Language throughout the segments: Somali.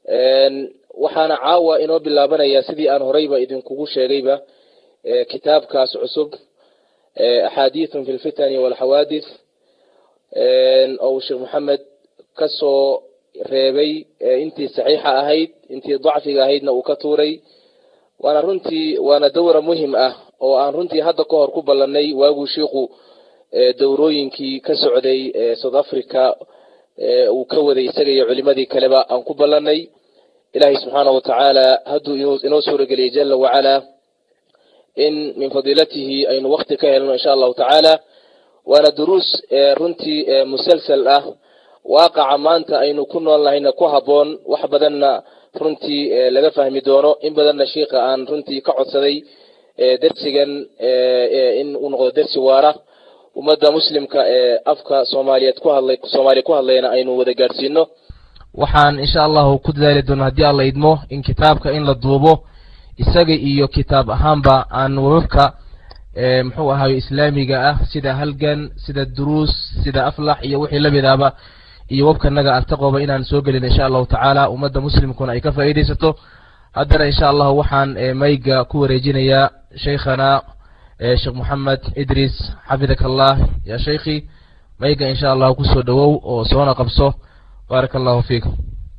waxaana caawa inoo bilaabanaya sidii aan horeyba idinkugu sheegayba kitaabkaas cusub axaadiithun fi lfitani walxawaadith oo uu sheekh maxamed ka soo reebay intii saxiixa ahayd intii dacfiga ahaydna uu ka tuuray waana runtii waana dawra muhim ah oo aan runtii hadda ka hor ku ballanay waaguu shiiku dowrooyinkii ka socday south africa uu ka waday isaga iyo culimadii kaleba aan ku ballanay ilaahay subxaana wa tacaala hadduu inoo suurageliyay jala wacalaa in min fadiilatihi aynu wakti ka helno insha allahu tacaala waana duruus runtii musalsal ah waaqaca maanta aynu ku nool nahayna ku habboon wax badanna runtii laga fahmi doono in badanna shiika aan runtii ka codsaday dersigan in uu noqdo dersi waara ummadda muslimka ee afka soomaaliyeed ku hadlay soomaaliya ku hadlayna aynu wada gaadhsiino waxaan insha allahu ku dadaali doona haddii alla idmo in kitaabka in la duubo isaga iyo kitaab ahaanba aan wababka muxuu ahayo islaamiga ah sida halgan sida duruus sida aflax iyo wixii lamidaba iyo wabkanaga altaqoba inaan soo gelin insha allahu tacaala ummadda muslimkuna ay ka faa'iidaysato haddana insha allahu waxaan mayga ku wareejinayaa sheikhana sheekh moxamed idris xafidak allah ya sheikhi mayga insha allahu kusoo dhowow oo soona qabso baaraka allahu fiikum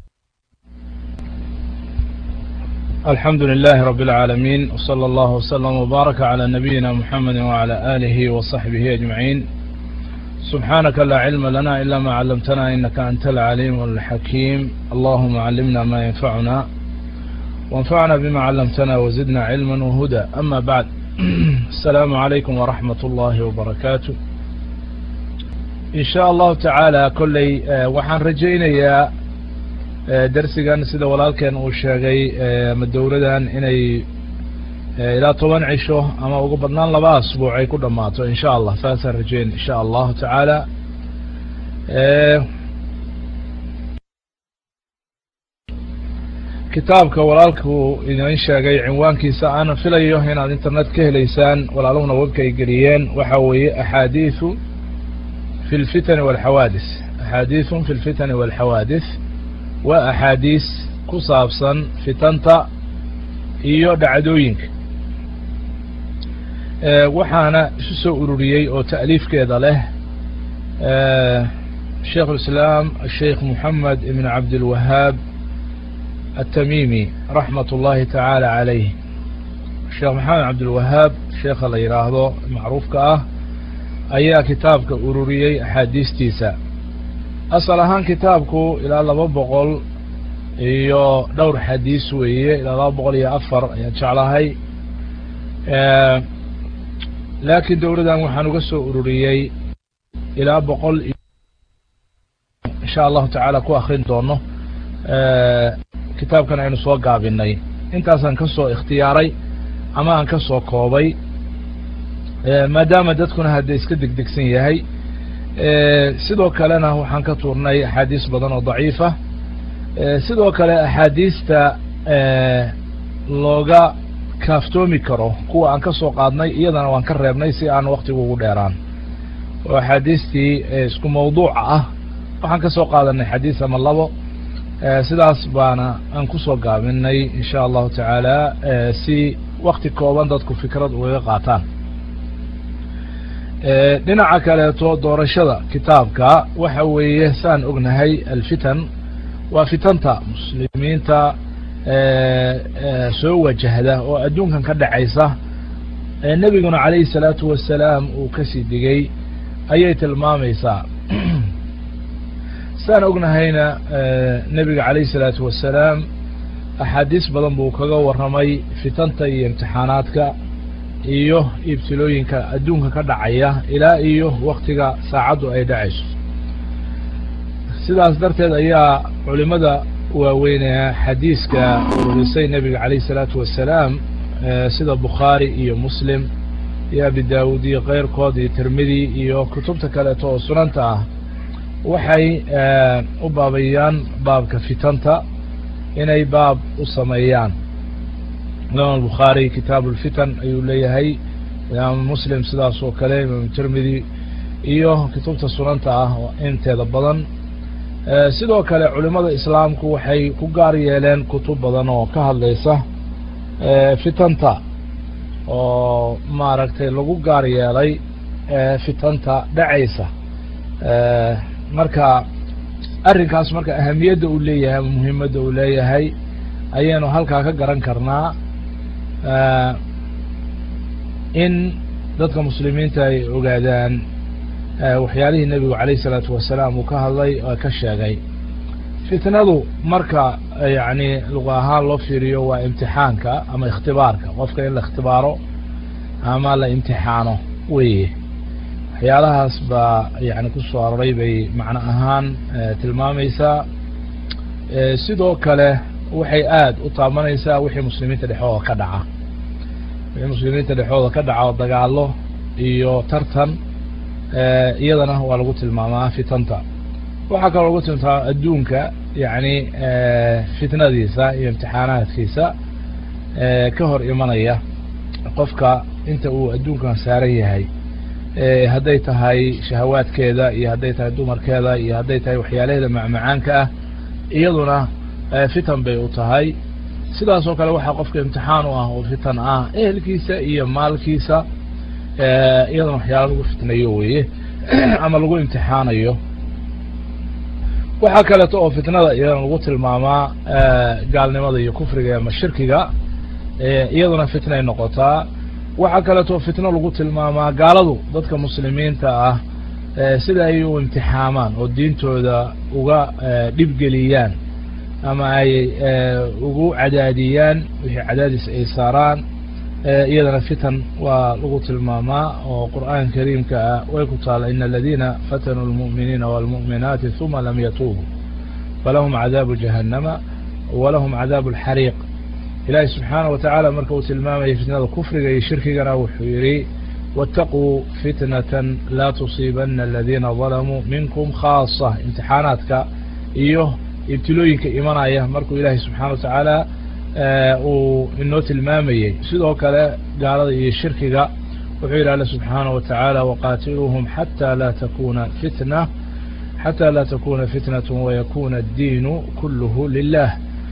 الحمد لله رب العالمين وصلى الله وسلم وبارك على نبينا محمد وعلى آله وصحبه أجمعين سبحانك لا علم لنا إلا ما علمتنا إنك أنت العليم الحكيم اللهم علمنا ما ينفعنا وانفعنا بما علمتنا وزدنا علما وهدى أما بعد السلام عليكم ورحمة الله وبركاته إن شاء الله تعالى كلي وحان رجينا darsigan sida walaalkeen uu sheegay ama dowladan inay ilaa toban cisho ama ugu badnaan laba asbuuc ay ku dhammaato in sha allah saasaan rajeyn in sha allahu tacaala kitaabka walaalku idin sheegay cinwaankiisa aan filayo inaad internet ka helaysaan walaaluhuna webka ay geliyeen waxa weeye axaadiiu fi lfitani walxawaadis axaadiiثun fi lfitani walxawaadis waa axaadiis ku saabsan fitanta iyo dhacdooyinka waxaana isu soo ururiyey oo ta'liifkeeda leh sheikh اlislaam asheikh moxamed ibn cabdilwahaab aلtamimi raxmat اllahi tacaala calayh sheekh maxamed cabdilwahaab sheekha la yidhaahdo macruufka ah ayaa kitaabka ururiyey axaadiistiisa asal ahaan kitaabku ilaa laba boqol iyo dhowr xadiis weeye ilaa laba boqol iyo afar ayaan jeclahay laakiin dowladan waxaan uga soo ururiyey ilaa boqol insha allahu tacaala ku akrin doono kitaabkan aynu soo gaabinay intaasaan ka soo ikhtiyaaray ama aan ka soo koobay maadaama dadkuna hadda iska degdegsan yahay sidoo kalena waxaan ka tuurnay axaadiis badan oo daciifa sidoo kale axaadiista looga kaaftoomi karo kuwa aan ka soo qaadnay iyadana waan ka reebnay si aan waktigu ugu dheeraan oo axaadiistii isku mawduuca ah waxaan ka soo qaadanay xadiis ama labo sidaas baana aan kusoo gaabinay in sha allahu tacaala si wakti kooban dadku fikrad ugaga qaataan dhinaca kaleeto doorashada kitaabka waxa weeye saan ognahay alfitan waa fitanta muslimiinta soo wajahda oo adduunkan ka dhacaysa nebiguna calayhi salaatu wasalaam uu kasii digay ayay tilmaamaysaa saan ognahayna nebiga calayhi salaatu wasalaam axaadiis badan buu kaga warramay fitanta iyo imtixaanaadka iyo ibtilooyinka adduunka ka dhacaya ilaa iyo waktiga saacaddu ay dhacayso sidaas darteed ayaa culimada waaweynee xadiiska ururisay nebiga calayh isalaatu wasalaam sida bukhaari iyo muslim iyo abi daawud iyo keyrkood iyo tirmidi iyo kutubta kaleeto oo sunanta ah waxay u baabayaan baabka fitanta inay baab u sameeyaan imaam albukhaari kitaabu lfitan ayuu leeyahay imaam muslim sidaas oo kale imaam tirmidi iyo kutubta sunanta ah inteeda badan sidoo kale culimada islaamku waxay ku gaar yeeleen kutub badan oo ka hadlaysa fitanta oo maaragtay lagu gaar yeelay fitanta dhacaysa marka arrinkaas marka ahamiyadda uu leeyahay ama muhiimadda uu leeyahay ayaynu halkaa ka garan karnaa in dadka muslimiinta ay ogaadaan waxyaalihii nebigu calayh isalaatu wasalaam uu ka hadlay oo ka sheegay fitnadu marka yacni luqa ahaan loo fiiriyo waa imtixaanka ama ikhtibaarka qofka in la ikhtibaaro ama la imtixaano weye waxyaalahaas baa yani ku soo aroray bay macno ahaan tilmaamaysaa sidoo kale waxay aad u taabanaysaa wixii muslimiinta dhexdooda ka dhaca wixii muslimiinta dhexdooda ka dhaca oo dagaalo iyo tartan iyadana waa lagu tilmaamaa fitanta waxaa kaloo lagu tilmaamaa adduunka yani fitnadiisa iyo imtixaanaadkiisa ka hor imanaya qofka inta uu adduunkan saaran yahay hadday tahay shahawaadkeeda iyo hadday tahay dumarkeeda iyo hadday tahay waxyaalaheeda macmacaanka ah iyaduna fitan bay u tahay sidaas oo kale waxaa qofka imtixaan u ah oo fitan ah ehelkiisa iyo maalkiisa iyadana waxyaala lagu fitnayo weye ama lagu imtixaanayo waxaa kaleeto oo fitnada iyadana lagu tilmaamaa gaalnimada iyo kufriga ama shirkiga iyaduna fitnay noqotaa waxaa kaleeto fitno lagu tilmaamaa gaaladu dadka muslimiinta ah sida ay u imtixaamaan oo diintooda uga dhibgeliyaan ama ay ugu cadaadiyaan wixii cadaadis ay saaraan iyadana fitan waa lagu tilmaamaa oo qur'aan kariimka ah way ku taala in aladina fatanuu lmu'miniina wاlmu'minaati ثuma lam yatuubuu falahum cadaabu jahannama walahum cadaabu اlxariiq ilahi subxaanaه watacaala marka uu tilmaamayay fitnada kufriga iyo shirkigana wuxuu yihi wاtaquu fitnata laa tusiibana aladiina dalamuu minkum khaasa imtixaanaadka iyo ibtilooyinka imanaya markuu ilaahay subxaana watacaala uu inoo tilmaamayey sidoo kale gaalada iyo shirkiga wuxuu yidhi alle subxaanaه watacaala waqaatiluuhum xatى laa takuna fitna xatى laa takuna fitnaة wayakuna الdiinu kuluhu lilah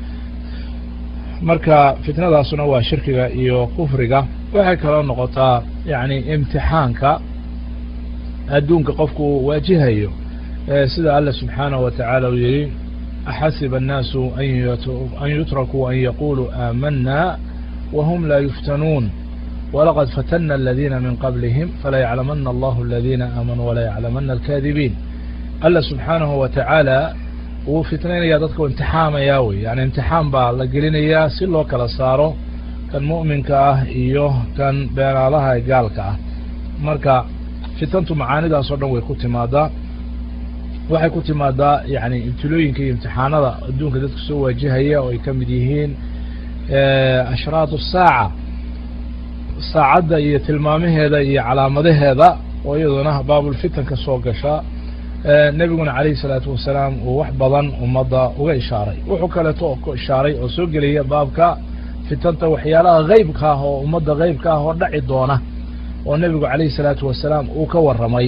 marka fitnadaasuna waa shirkiga iyo kufriga waxay kaloo noqotaa yani imtixaanka adduunka qofku uu waajihayo sida alle subxaanaه watacaala uu yihi axasiba الnaasu an yutrakuu an yaquluu aamana whm laa yuftanuun walaqad fatana aladiina min qablihim falayaclamana allahu aladiina aamanuu walayaclamana alkaadibiin alla subxaanahu watacaala wuu fitnaynaya dadka u imtixaamaya wey yani imtixaan baa la gelinayaa si loo kala saaro kan mu'minka ah iyo kan beenaalaha ee gaalka ah marka fitantu macaanidaas oo dhan way ku timaadaa waxay ku timaadaa yani ibtilooyinka iyo imtixaanada adduunka dadka soo waajihaya oo ay ka mid yihiin ashraat الsaaca saacadda iyo tilmaamaheeda iyo calaamadaheeda oo iyaduna baabulfitan ka soo gasha nebiguna calayh الsalaatu wasalaam uu wax badan ummadda uga ishaaray wuxuu kaleeto oo ku ishaaray oo soo gelaya baabka fitanta waxyaalaha geybka ah oo ummadda geybka ah oo dhaci doona oo nebigu calayh الsalaatu wasalaam uu ka warramay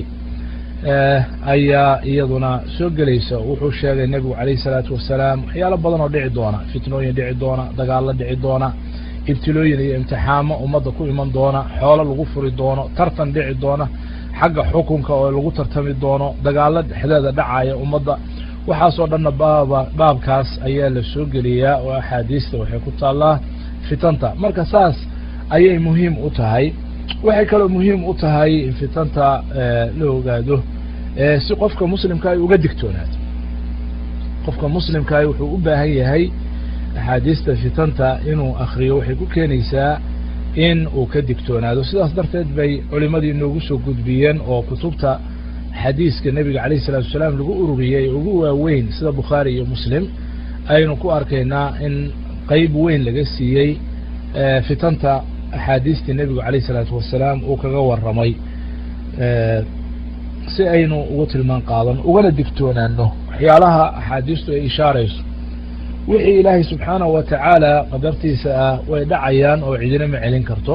ayaa iyaduna soo gelaysa wuxuu sheegay nebigu calayh الsalaatu wasalaam waxyaalo badan oo dhici doona fitnooyin dhici doona dagaalo dhici doona ibtilooyin iyo imtixaamo ummadda ku iman doona xoolo lagu furi doono tartan dhici doona xagga xukunka oo lagu tartami doono dagaalo dhexdeeda dhacaya ummadda waxaasoo dhanna baaba baabkaas ayaa la soo geliyaa oo axaadiista waxay ku taallaa fitanta marka saas ayay muhiim u tahay waxay kaloo muhiim u tahay in fitanta la ogaado si qofka muslimka ay uga digtoonaato qofka muslimkaah wuxuu u baahan yahay axaadiista fitanta inuu akriyo waxay ku keenaysaa in uu ka digtoonaado sidaas darteed bay culimadii inoogu soo gudbiyeen oo kutubta xadiiska nebiga calayh isalatu wasalaam lagu ururiyey ugu waaweyn sida bukhaari iyo muslim aynu ku arkaynaa in qeyb weyn laga siiyey fitanta axaadiistii nebigu calayh isalaatu wasalaam uu kaga warramay si aynu ugu tilmaan qaadan ugana digtoonaano waxyaalaha axaadiistu ay ishaarayso wixii ilaahay subxaanahu watacaala qadartiisa ah way dhacayaan oo cidina ma celin karto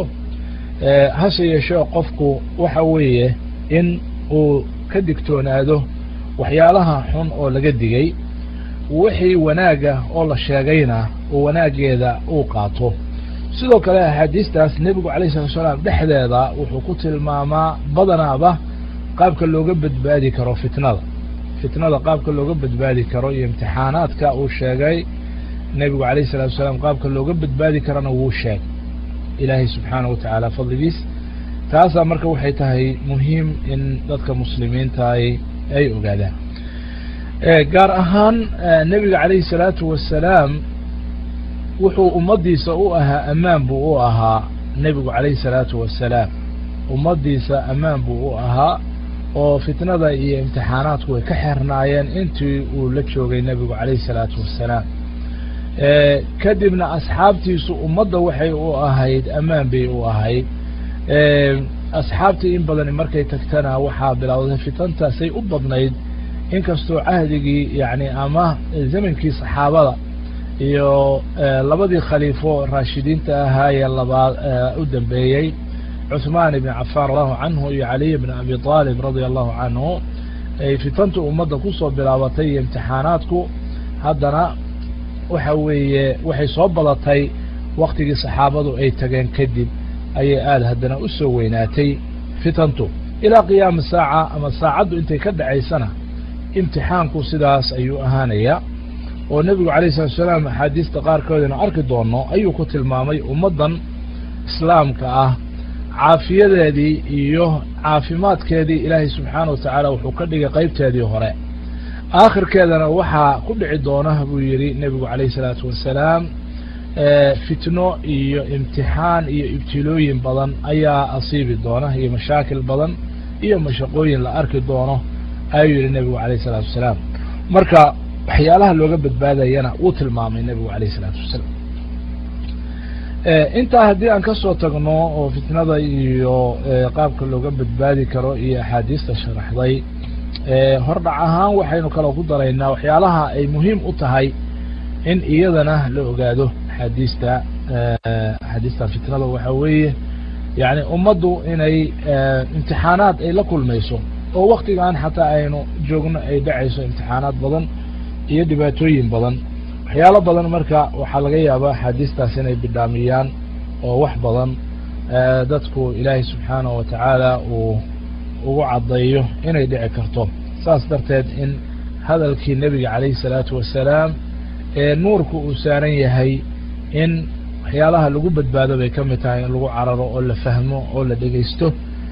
hase yeeshee qofku waxa weeye in uu ka digtoonaado waxyaalaha xun oo laga digay wixii wanaaga oo la sheegayna oo wanaageeda uu qaato sidoo kale axaadiistaas nebigu alayh salatu salaam dhexdeeda wuxuu ku tilmaamaa badanaaba qaabka looga badbaadi karo fitnada fitnada qaabka looga badbaadi karo iyo imtixaanaadka uu sheegay nebigu alayh salatu salaam qaabka looga badbaadi karana wuu sheegay ilaahay subxaana wa tacaala fadligiis taasaa marka waxay tahay muhiim in dadka muslimiintaay ay ogaadaan gaar ahaan nebiga calayhi salaatu wasalaam wuxuu ummaddiisa u ahaa ammaan buu u ahaa nebigu calayhi salaatu wasalaam ummaddiisa ammaan buu u ahaa oo fitnada iyo imtixaanaadku way ka xernaayeen intii uu la joogay nebigu calayhi salaatu wasalaam kadibna asxaabtiisu ummadda waxay u ahayd ammaan bay u ahayd asxaabtii in badani markay tagtana waxaa bilowday fitantaasay u badnayd inkastoo cahdigii yani ama zamankii saxaabada iyo labadii khaliifo raashidiinta ahaa ee labaad u dambeeyey cuثmaan ibn cafaan allahu canhu iyo caliy bn abi aalib radia allahu canhu ay fitantu ummadda kusoo bilaabatay iyo imtixaanaadku haddana waxa weeye waxay soo badatay waktigii saxaabadu ay tageen kadib ayay aada haddana u soo weynaatay fitantu ilaa qiyaami saaca ama saacaddu intay ka dhacaysana imtixaanku sidaas ayuu ahaanayaa oo nebigu alayh salatu salaam axaadiista qaarkoodina arki doono ayuu ku tilmaamay ummaddan islaamka ah caafiyadeedii iyo caafimaadkeedii ilaahay subxaana wa tacaala wuxuu ka dhigay qaybteedii hore aakhirkeedana waxaa ku dhici doona buu yidhi nebigu calayh isalaatu wasalaam fitno iyo imtixaan iyo ibtilooyin badan ayaa asiibi doona iyo mashaakil badan iyo mashaqooyin la arki doono ayuu yihi nebigu alayh isalaatu wasalaam marka waxyaalaha looga badbaadayana wuu tilmaamay nebigu alayh isalaatu wasalaam intaa haddii aan kasoo tagno oo fitnada iyo qaabka looga badbaadi karo iyo axaadiista sharaxday hordhac ahaan waxaynu kaloo ku daraynaa waxyaalaha ay muhiim u tahay in iyadana la ogaado axaadiista axaadiistan fitnada waxaa weeye yani ummaddu inay imtixaanaad ay la kulmayso oo waktigan xataa aynu joogno ay dhacayso imtixaanaad badan iyo dhibaatooyin badan waxyaalo badan marka waxaa laga yaabaa axaadiistaas inay bidhaamiyaan oo wax badan dadku ilaahay subxaanahu watacaala uu ugu caddaeyo inay dhici karto saas darteed in hadalkii nebiga calayhi salaatu wasalaam ee nuurku uu saaran yahay in waxyaalaha lagu badbaado bay ka mid tahay in lagu cararo oo la fahmo oo la dhegeysto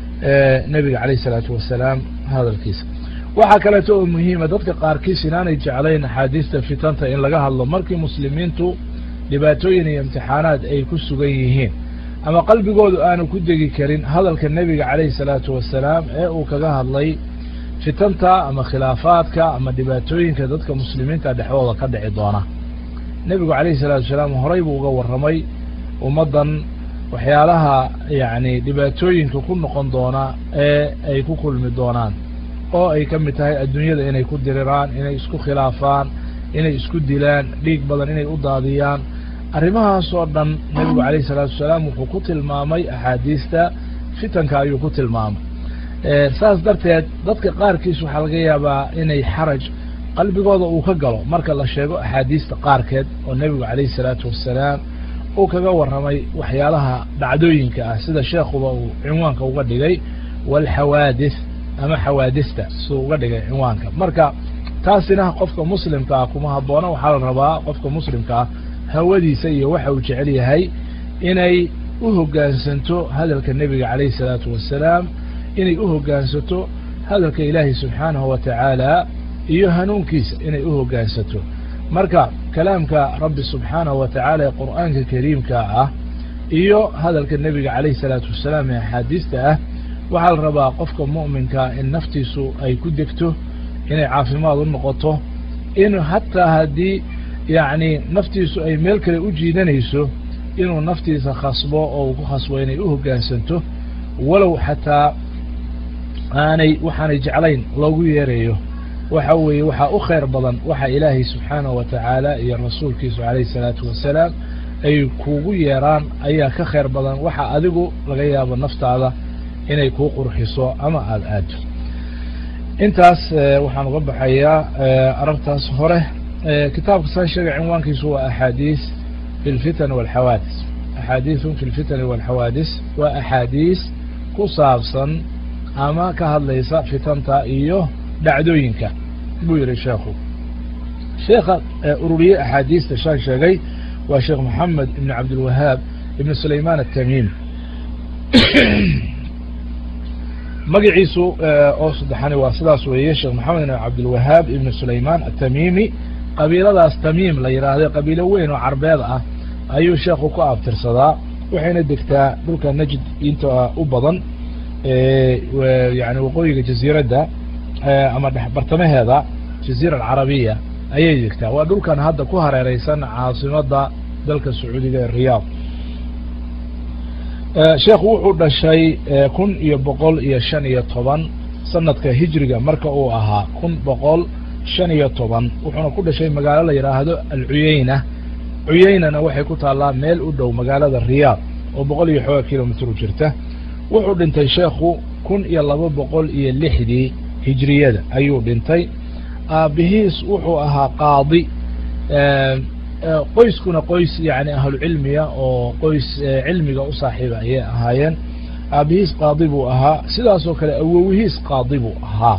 nebiga calayh isalaatu wasalaam hadalkiisa waxaa kaleeto oo muhiima dadka qaarkiis inaanay jeclayn axaadiista fitanta in laga hadlo markii muslimiintu dhibaatooyin iyo imtixaanaad ay ku sugan yihiin ama qalbigoodu aanu ku degi karin hadalka nebiga calayhi salaatu wasalaam ee uu kaga hadlay fitanta ama khilaafaadka ama dhibaatooyinka dadka muslimiinta dhexdooda ka dhici doona nebigu calayhi salaatu wasalaam horay buu uga warramay ummaddan waxyaalaha yacni dhibaatooyinka ku noqon doona ee ay ku kulmi doonaan oo ay ka mid tahay adduunyada inay ku diriraan inay isku khilaafaan inay isku dilaan dhiig badan inay u daadiyaan arrimahaasoo dhan nebigu calayhi salaatu wasalaam wuxuu ku tilmaamay axaadiista fitanka ayuu ku tilmaamay saas darteed dadka qaarkiis waxaa laga yaabaa inay xaraj qalbigooda uu ka galo marka la sheego axaadiista qaarkeed oo nebigu calayhi salaatu wasalaam uu kaga warramay waxyaalaha dhacdooyinka ah sida sheekhuba uu cinwaanka uga dhigay walxawaadis ama xawaadista suu uga dhigay cinwaanka marka taasina qofka muslimka ah kuma habboona waxaa la rabaa qofka muslimka ah hawadiisa iyo waxa uu jecel yahay inay u hoggaansanto hadalka nebiga calayhi salaatu wasalaam inay u hoggaansato hadalka ilaahay subxaanahu wa tacaala iyo hanuunkiisa inay u hoggaansato marka kalaamka rabbi subxaanahu wa tacaala ee qur'aanka kariimka ah iyo hadalka nebiga calayhi salaatu wasalaam ee axaadiista ah waxaa la rabaa qofka mu'minka in naftiisu ay ku degto inay caafimaad u noqoto in hataa haddii yacni naftiisu ay meel kale u jiidanayso inuu naftiisa khasbo oo uu ku khasbo inay u hoggaansanto walow xataa aanay waxaanay jeclayn loogu yeerayo waxa weeye waxaa u khayr badan waxa ilaahay subxaanahu wa tacaala iyo rasuulkiisu calayhi salaatu wasalaam ay kuugu yeeraan ayaa ka khayr badan waxa adigu laga yaabo naftaada inay kuu qurxiso ama aada aado intaas waxaan uga baxayaa aragtaas hore kitaabka saa sheegay cinwaankiisu waa axaadiis fi lfitan walxawaadis axaadiisun fi lfitani walxawaadis waa axaadiis ku saabsan ama ka hadlaysa fitanta iyo dhacdooyinka buu yihi sheekhu sheekha ururiye axaadiista shaan sheegay waa sheekh moxamed ibn cabdilwahaab ibn sulayman atamim magaciisu oo saddexani waa sidaas weeye sheekh moxamed ibn cabdilwahaab ibn sulayman atamimi qabiiladaas tamiim la yidhaahday qabiilo weyn oo carbeed ah ayuu sheekhu ku abtirsadaa waxayna degtaa dhulka najd inta u badan yani waqooyiga jaziiradda ama bartamaheeda jaziira alcarabiya ayay degtaa waa dhulkan hadda ku hareereysan caasimada dalka sacuudiga ee riyaad sheekhu wuxuu dhashay kun iyo boqol iyo shan iyo toban sanadka hijriga marka uu ahaa kun boqol shan iyo toban wuxuuna ku dhashay magaalo la yidhaahdo alcuyeyna cuyeynana waxay ku taallaa meel u dhow magaalada riyaad oo boqol iyo xooga kilomitr u jirta wuxuu dhintay sheekhu kun iyo laba boqol iyo lixdii hijriyada ayuu dhintay aabihiis wuxuu ahaa qaadi qoyskuna qoys yani ahlucilmiya oo qoys cilmiga u saaxiiba ayay ahaayeen aabihiis qaadi buu ahaa sidaasoo kale awowihiis qaadi buu ahaa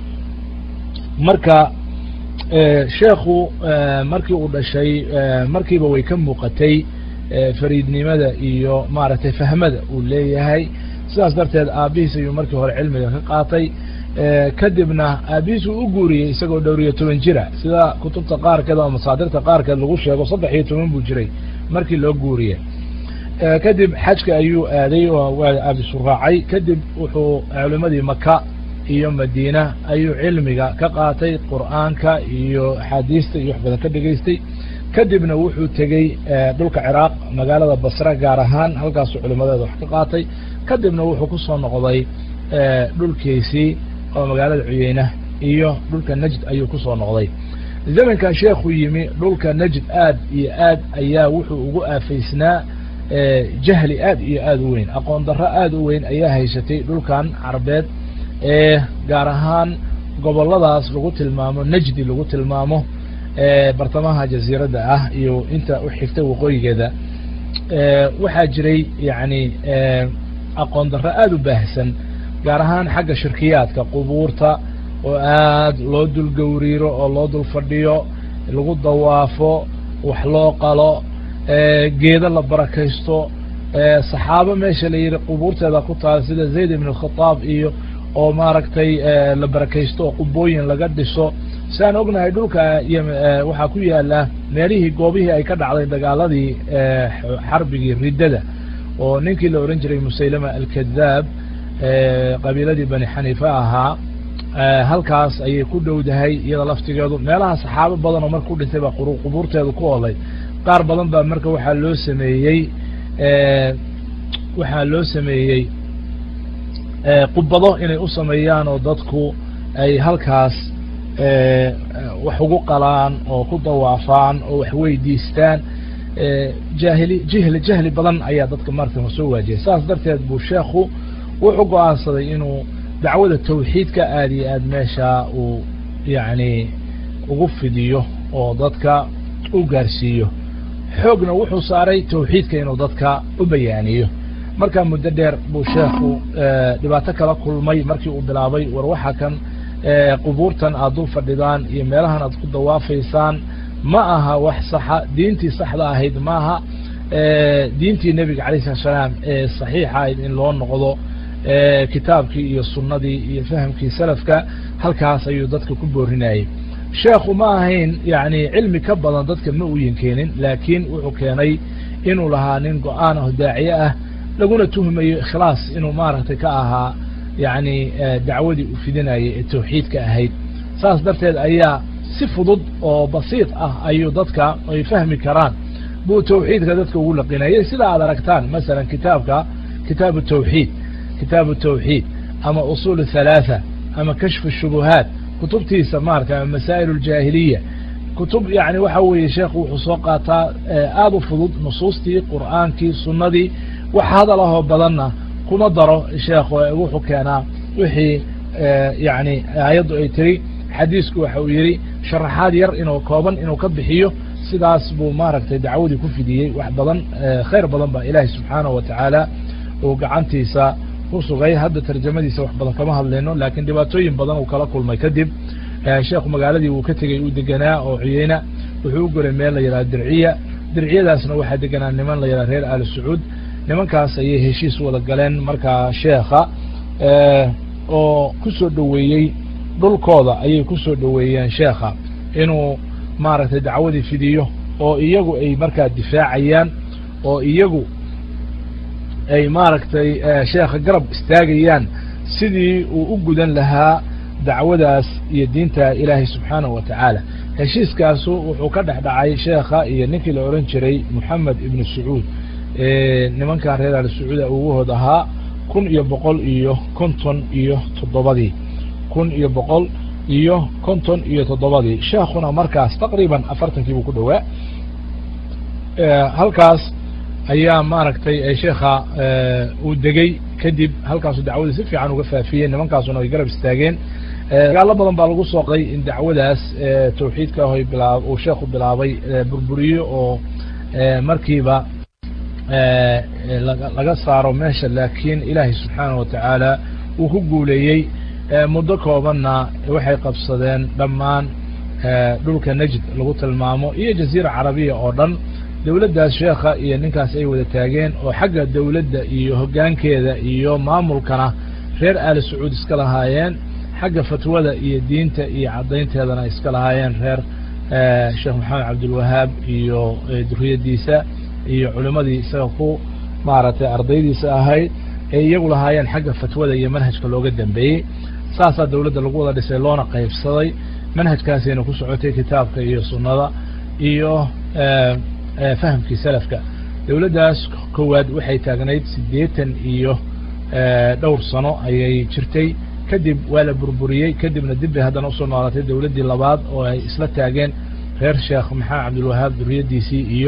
marka sheekhu markii uu dhashay markiiba way ka muuqatay fariidnimada iyo maaragtay fahmada uu leeyahay sidaas darteed aabihiis ayuu markii hore cilmiga ka qaatay kadibna aabihiis uu u guuriyey isagoo dhowr iyo toban jira sida kutubta qaarkeed oo masaadirta qaarkeed lagu sheego saddex iyo toban buu jiray markii loo guuriye kadib xajka ayuu aaday oo waa aabisu raacay kadib wuxuu culimadii maka iyo madiina ayuu cilmiga ka qaatay qur'aanka iyo axaadiista iyo wax badan ka dhegaystay kadibna wuxuu tegey dhulka ciraaq magaalada basre gaar ahaan halkaasuu culimadeeda wax ka qaatay kadibna wuxuu ku soo noqday dhulkiisii oo magaalada cuyeyna iyo dhulka najd ayuu ku soo noqday zamankan sheekhu yimi dhulka najd aad iyo aad ayaa wuxuu ugu aafaysnaa jahli aad iyo aad u weyn aqoon darro aad u weyn ayaa haysatay dhulkan carbeed ee gaar ahaan goboladaas lagu tilmaamo najdi lagu tilmaamo bartamaha jaziiradda ah iyo inta u xigta waqooyigeeda waxaa jiray yani aqoon darro aada u baahsan gaar ahaan xagga shirkiyaadka qubuurta oo aad loo dul gowriiro oo loo dul fadhiyo lagu dawaafo wax loo qalo geedo la barakaysto saxaabo meesha la yidhi qubuurteeda ku taal sida zayd ibn alkhataab iyo oo maaragtay la barakaysto oo qubooyin laga dhiso siaan ognahay dhulka waxaa ku yaala meelihii goobihii ay ka dhacday dagaaladii xarbigii riddada oo ninkii la ohan jiray musaylama alkadaab qabiiladii bani xaniifa ahaa halkaas ayay ku dhowdahay iyada laftigeedu meelaha saxaabo badan oo marka ku dhintay baa qubuurteedu ku olay qaar badan baa marka waxaa loo sameeyey waxaa loo sameeyey qubado inay u sameeyaan oo dadku ay halkaas wax ugu qalaan oo ku dawaafaan oo wax weydiistaan jahili jihli jahli badan ayaa dadka marka soo waajiyay saas darteed buu sheekhu wuxuu go-aansaday inuu dacwada tawxiidka aad iyo aad meesha uu yacni ugu fidiyo oo dadka u gaarsiiyo xoogna wuxuu saaray tawxiidka inuu dadka u bayaaniyo markaa muddo dheer buu sheekhu dhibaato kala kulmay markii uu bilaabay war waxa kan qubuurtan aad dul fadhidaan iyo meelahan aad ku dawaafaysaan ma aha wax saxa diintii saxda ahayd maaha diintii nebiga alayh salat salaam ee saxiixa ahayd in loo noqdo kitaabkii iyo sunnadii iyo fahamkii salafka halkaas ayuu dadka ku boorinayay sheekhu ma ahayn yani cilmi ka badan dadka ma uyin keenin laakiin wuxuu keenay inuu lahaa nin go-aan ah daaciye ah laguna tuhmayo ikhlaas inuu maaragtay ka ahaa yani dacwadii u fidinayay ee tawxiidka ahayd saas darteed ayaa si fudud oo basiid ah ayuu dadka ay fahmi karaan buu tawxiidka dadka ugu laqinayay sida aad aragtaan masalan kitaabka kitaabu tawxiid kitaabu tawxiid ama usul halaatha ama kashfu shubuhaat kutubtiisa maarata ama masaa'il اljaahiliya kutub yani waxa weeye sheekhu wuxuu soo qaataa aada u fudud nusuustii qur'aankii sunnadii wax hadal ahoo badanna kuma daro sheekhu wuxuu keenaa wixii yani aayaddu ay tiri xadiisku waxa uu yidhi sharaxaad yar inuu kooban inuu ka bixiyo sidaas buu maaragtay dacwadii ku fidiyey wax badan khayr badan baa ilaahay subxaanahu watacaala uu gacantiisa ku sugay hadda tarjamadiisa wax badan kama hadlayno laakiin dhibaatooyin badan uu kala kulmay kadib sheekhu magaaladii uu ka tegey uu deganaa oo ciyeyna wuxuu u golay meel la yidhaha dirciya dirciyadaasna waxaa deganaa niman la yidhaha reer ali sacuud nimankaas ayay heshiis wada galeen markaa sheekha oo ku soo dhoweeyey dhulkooda ayay ku soo dhoweeyeen sheekha inuu maaragtay dacwadii fidiyo oo iyagu ay markaa difaacayaan oo iyagu ay maaragtay sheekha garab istaagayaan sidii uu u gudan lahaa dacwadaas iyo diinta ilaahay subxaanahu wa tacaala heshiiskaasu wuxuu ka dhex dhacay sheekha iyo ninkii la odhan jiray moxamed ibnu sacuud nimankan reer ali sacuuda uguhood ahaa kun iyo boqol iyo konton iyo toddobadii kun iyo boqol iyo konton iyo toddobadii sheekhuna markaas taqriiban afartankii buu ku dhowaa halkaas ayaa maaragtay sheekha uu degey kadib halkaasu dacwadii si fiican uga faafiyeen nimankaasuna ay garab istaageen dagaalo badan baa lagu sooqay in dacwadaas tawxiidka hoy bilaa uu sheekhu bilaabay burburiyo oo markiiba laga saaro meesha laakiin ilaahay subxaanahu watacaala uu ku guuleeyey muddo koobanna waxay qabsadeen dhammaan dhulka najd lagu tilmaamo iyo jaziira carabiya oo dhan dowladdaas sheekha iyo ninkaas ay wada taageen oo xagga dowladda iyo hoggaankeeda iyo maamulkana reer aali sacuud iska lahaayeen xagga fatwada iyo diinta iyo caddaynteedana iska lahaayeen reer sheekh maxamed cabdilwahaab iyo duriyaddiisa iyo culimmadii isaga ku maaragtay ardaydiisa ahayd ee iyagu lahaayeen xagga fatwada iyo manhajka looga dambeeyey saasaa dowladda lagu wada dhisay loona qaybsaday manhajkaasayna ku socotay kitaabka iyo sunnada iyo fahamkii salafka dowladdaas koowaad waxay taagnayd siddeetan iyo dhowr sano ayay jirtay kadib waa la burburiyey kadibna dib bay haddana usoo noolatay dowladdii labaad oo ay isla taageen reer sheekh maxamed cabdilwahaab duriyaddiisii iyo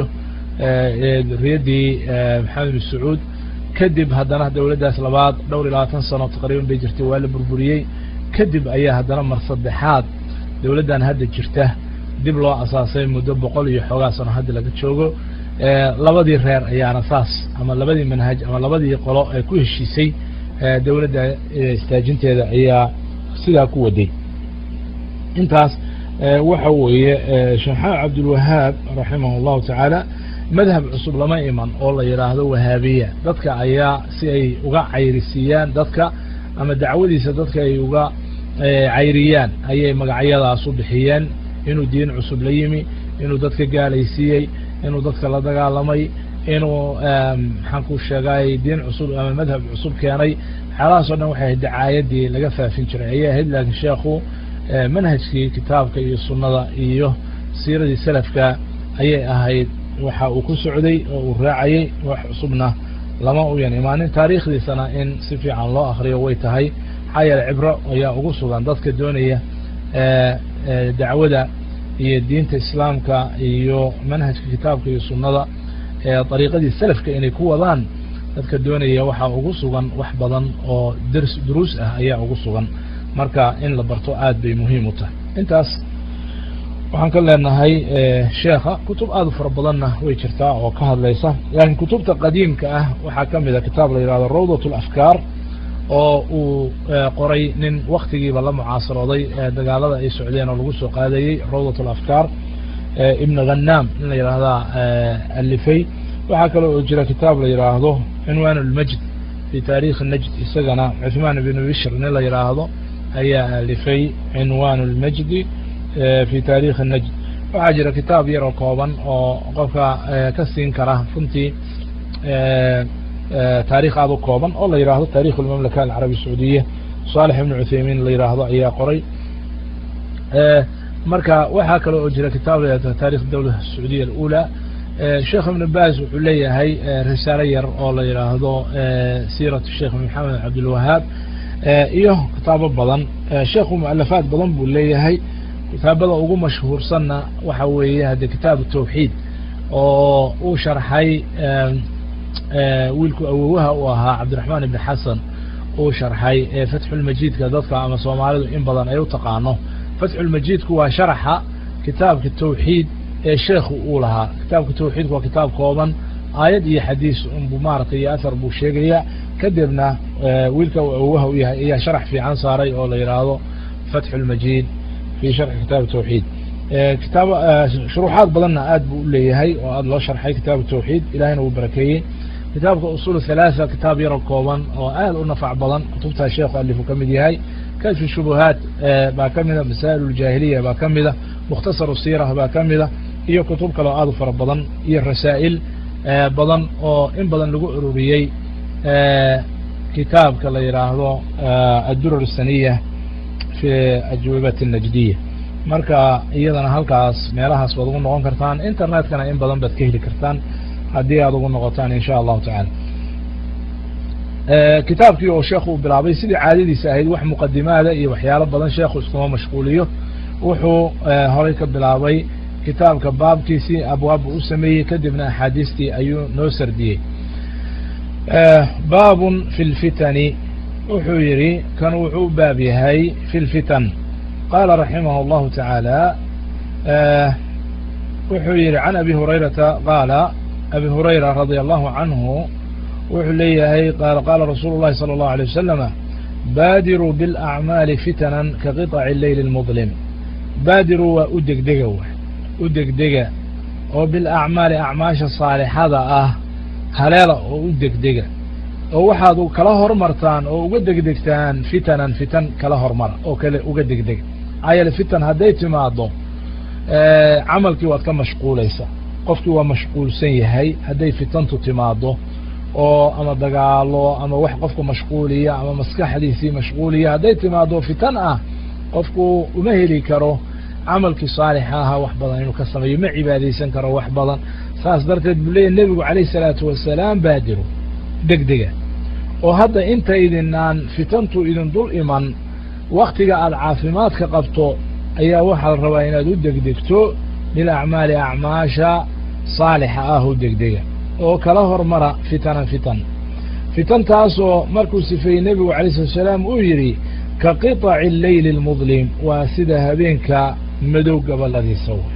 duriyaddii maxamed ibn sacuud kadib haddana dowladdaas labaad dhowr iyo labaatan sano taqriiban bay jirtay waa la burburiyey kadib ayaa haddana mar saddexaad dowladdan hadda jirta dib loo asaasay muddo boqol iyo xoogaa sano hadda laga joogo labadii reer ayaana saas ama labadii manhaj ama labadii qolo ee ku heshiisay dowladda istaajinteeda ayaa sidaa ku waday intaas waxa weeye sheekh maxamed cabdilwahaab raximah allahu tacaala madhab cusub lama iman oo la yidhaahdo wahaabiya dadka ayaa si ay uga cayrisiiyaan dadka ama dacwadiisa dadka ay uga cayriyaan ayay magacyadaas u bixiyeen inuu diin cusub la yimi inuu dadka gaalaysiiyey inuu dadka la dagaalamay inuu maxaan ku sheegay diin cusub ama madhab cusub keenay waxyaalahaas o dhan waxay ahayd dacaayadii laga faafin jiray ayay ahayd laakiin sheekhu manhajkii kitaabka iyo sunnada iyo siiradii salafka ayay ahayd waxa uu ku socday oo uu raacayey wax cusubna lama uyan imaanin taariikhdiisana in si fiican loo akriyo way tahay maxaa yeele cibro ayaa ugu sugan dadka doonaya dacwada iyo diinta islaamka iyo manhajka kitaabka iyo sunnada dariiqadii salafka inay ku wadaan dadka doonaya waxaa ugu sugan wax badan oo drs duruus ah ayaa ugu sugan marka in la barto aad bay muhiim u tahay intaas waxaan ka leenahay sheekha kutub aad u fara badanna way jirtaa oo ka hadlaysa laakiin kutubta qadiimka ah waxaa ka mid a kitaab la yihahdo rawdat alafkaar oo uu qoray nin waktigiiba la mucaasarooday dagaalada ay socdeen oo lagu soo qaadayey rawdat alafkaar ibn ghanam in la yidhaahdaa alifay waxaa kale oo jira kitaab la yidhaahdo cinwaan اlmajd fi taarikhi najd isagana cuثmaan ibn bishr nin la yidhaahdo ayaa alifay cinwaan اlmajdi fi taarikhi najd waxaa jira kitaab yaroo kooban oo qofka ka siin kara runtii taarikh aad u kooban oo la yidhaahdo tarikh اlmamlaka alcarabi sacuudiya صaalح ibn cuthaymin la yidhaahdo ayaa qoray marka waxaa kale oo jira kitaab la yihahdo tarikh dawla sacuudiya alأulى sheekh ibn baz wuxuu leeyahay risaalo yar oo la yidhaahdo siiraة sheekh maxamed cabdilwahaab iyo kitaabo badan sheekhu mualafaad badan buu leeyahay kitaabada ugu mashhuursanna waxa weeye hadde kitaab tawxiid oo uu sharxay wiilku awowaha u ahaa cabdiraxmaan ibn xasan uu sharxay ee fatxulmajiidka dadka ama soomaalidu in badan ay u taqaano fatxulmajiidku waa sharaxa kitaabka tawxiid ee sheekhu uu lahaa kitaabka tawxiidku waa kitaab kooban aayad iyo xadiis unbu maaragtay iyo athar buu sheegaya kadibna wiilka awowaha u yahay ayaa sharax fiican saaray oo la yidhaahdo fatxu lmajiid fi sharxi kitaabi tawxiid kitaab shuruuxaad badanna aad buu u leeyahay oo aad loo sharxay kitaabu tawxiid ilahayna uu barakeeyey kitaabka usul halaatha kitaab yaro kooban oo aad u nafac badan kutubtaa sheekhu alifu ka mid yahay kashfi shubuhaat baa ka mida masaa'il اljaahiliya baa ka mida mukhtasar siira baa ka mida iyo kutub kale oo aad u fara badan iyo rasaa'il badan oo in badan lagu ururiyey kitaabka la yidhaahdo addurar saniya fi ajwibat الnajdiya marka iyadana halkaas meelahaas baad ugu noqon kartaan internetkana in badan baad ka heli kartaan haddii aad ugu noqotaan in sha allahu tacala kitaabkii oo sheekhu uu bilaabay sidii caadadiisa ahayd wax muqadimaada iyo waxyaalo badan sheekhu iskuma mashquuliyo wuxuu horay ka bilaabay kitaabka baabkiisii abwaabbu u sameeyey kadibna axaadiistii ayuu noo sardiyey baabun fi lfitani wuxuu yidhi kan wuxuu u baab yahay fi lfitan qaala raximah اllahu tacaala wuxuu yidhi can abi hurayrata qaala abi hurayra radia allahu canhu wuxuu leeyahay qaala qaala rasuulu اllahi salى اllahu alيه wasalama baadiruu biاlacmaali fitanan ka qiطaci leyli اlmudlim baadiruu waa u degdega w u degdega oo bilacmaali acmaasha saalixada ah haleela oo u degdega oo waxaad kala hormartaan oo uga degdegtaan fitanan fitan kala hormara oo kale uga degdega ayal fitan hadday timaado camalkii waad ka mashquulaysaa qofkii waa mashquulsan yahay hadday fitantu timaado oo ama dagaalo ama wax qofka mashquuliya ama maskaxdiisii mashquuliya hadday timaado fitan ah qofku uma heli karo camalkii saalixa ahaa wax badan inuu ka sameeyo ma cibaadaysan karo wax badan saas darteed buu leeyahy nebigu calayh salaatu wasalaam baadiro degdega oo hadda intaydinaan fitantu idin dul iman waktiga aada caafimaadka qabto ayaa waxaa la rabaa inaad u degdegto bilacmaali acmaasha saalixa ah u degdega oo kala hormara fitanan fitan fitantaasoo markuu sifeeyey nebigu alay slat salaam uu yidhi ka qiطaci leyli اlmudlim waa sida habeenka madow gabaladiisa w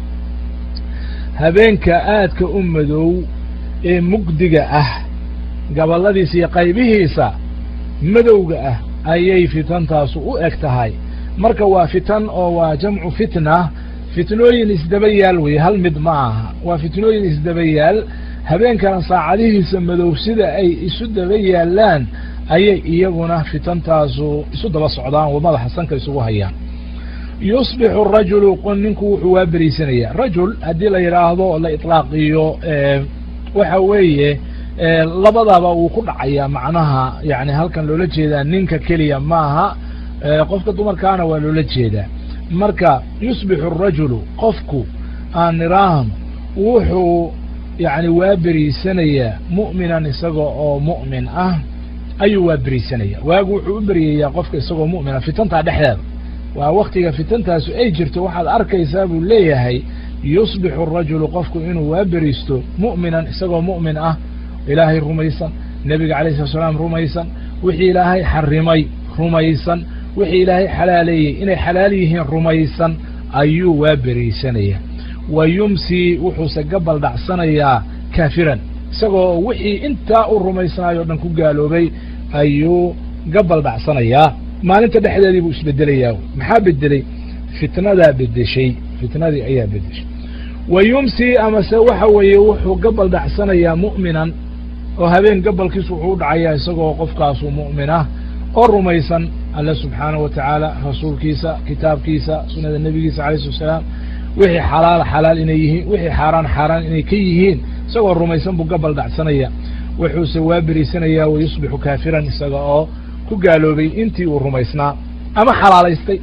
habeenka aadka u madow ee mugdiga ah gabaladiisa iyo qaybihiisa madowga ah ayay fitantaasu u eg tahay marka waa fitan oo waa jamcu fitna fitnooyin isdaba yaal weye hal mid ma aha waa fitnooyin isdaba yaal habeenkana saacadihiisa madow sida ay isu daba yaalaan ayay iyaguna fitantaasu isu daba socdaan oo madaxa sanka isugu hayaan yusbixu rajulu ninku wuxuu waa beriisanaya rajul haddii la yidhaahdo la iطlaaqiyo waxa weeye labadaba wuu ku dhacayaa macnaha yani halkan loola jeedaa ninka keliya maaha qofka dumarkaana waa loola jeedaa marka yusbixu rajulu qofku aan niraahno wuxuu yani waa beriisanayaa mu'minan isaga oo mu'min ah ayuu waa beriisanaya waagu wuxuu u beryayaa qofka isagoo mu'mina fitantaa dhexdeeda waa waktiga fitantaasu ay jirto waxaad arkaysaa buu leeyahay yusbixu rajulu qofku inuu waa beriisto mu'minan isagoo mu'min ah ilaahay rumaysan nebiga alayh slat slaam rumaysan wixii ilaahay xarimay rumaysan wixii ilaahay xalaaleeyey inay xalaal yihiin rumaysan ayuu waa beriisanaya wa yumsii wuxuuse gabal dhacsanayaa kaafiran isagoo wixii intaa u rumaysanayo o dhan ku gaaloobay ayuu gabal dhacsanayaa maalinta dhexdeedii buu isbedelayaa maxaa bedeley fitnadaa bedeshay fitnadii ayaa bedeshay wa yumsii amase waxa weeye wuxuu gabal dhacsanayaa mu'minan oo habeen gabalkiisu wuxuu u dhacayaa isagoo qofkaasu mu'min ah oo rumaysan alle subxaanaه wa tacaala rasuulkiisa kitaabkiisa sunada nebigiisa alayh slat salaam wixii xalaala xalaal inay yihiin wixii xaaraan xaaraan inay ka yihiin isagoo rumaysan buu gabal dhacsanaya wuxuuse waa beriisanayaa wayusbixu kaafiran isaga oo ku gaaloobay intii uu rumaysnaa ama xalaalaystay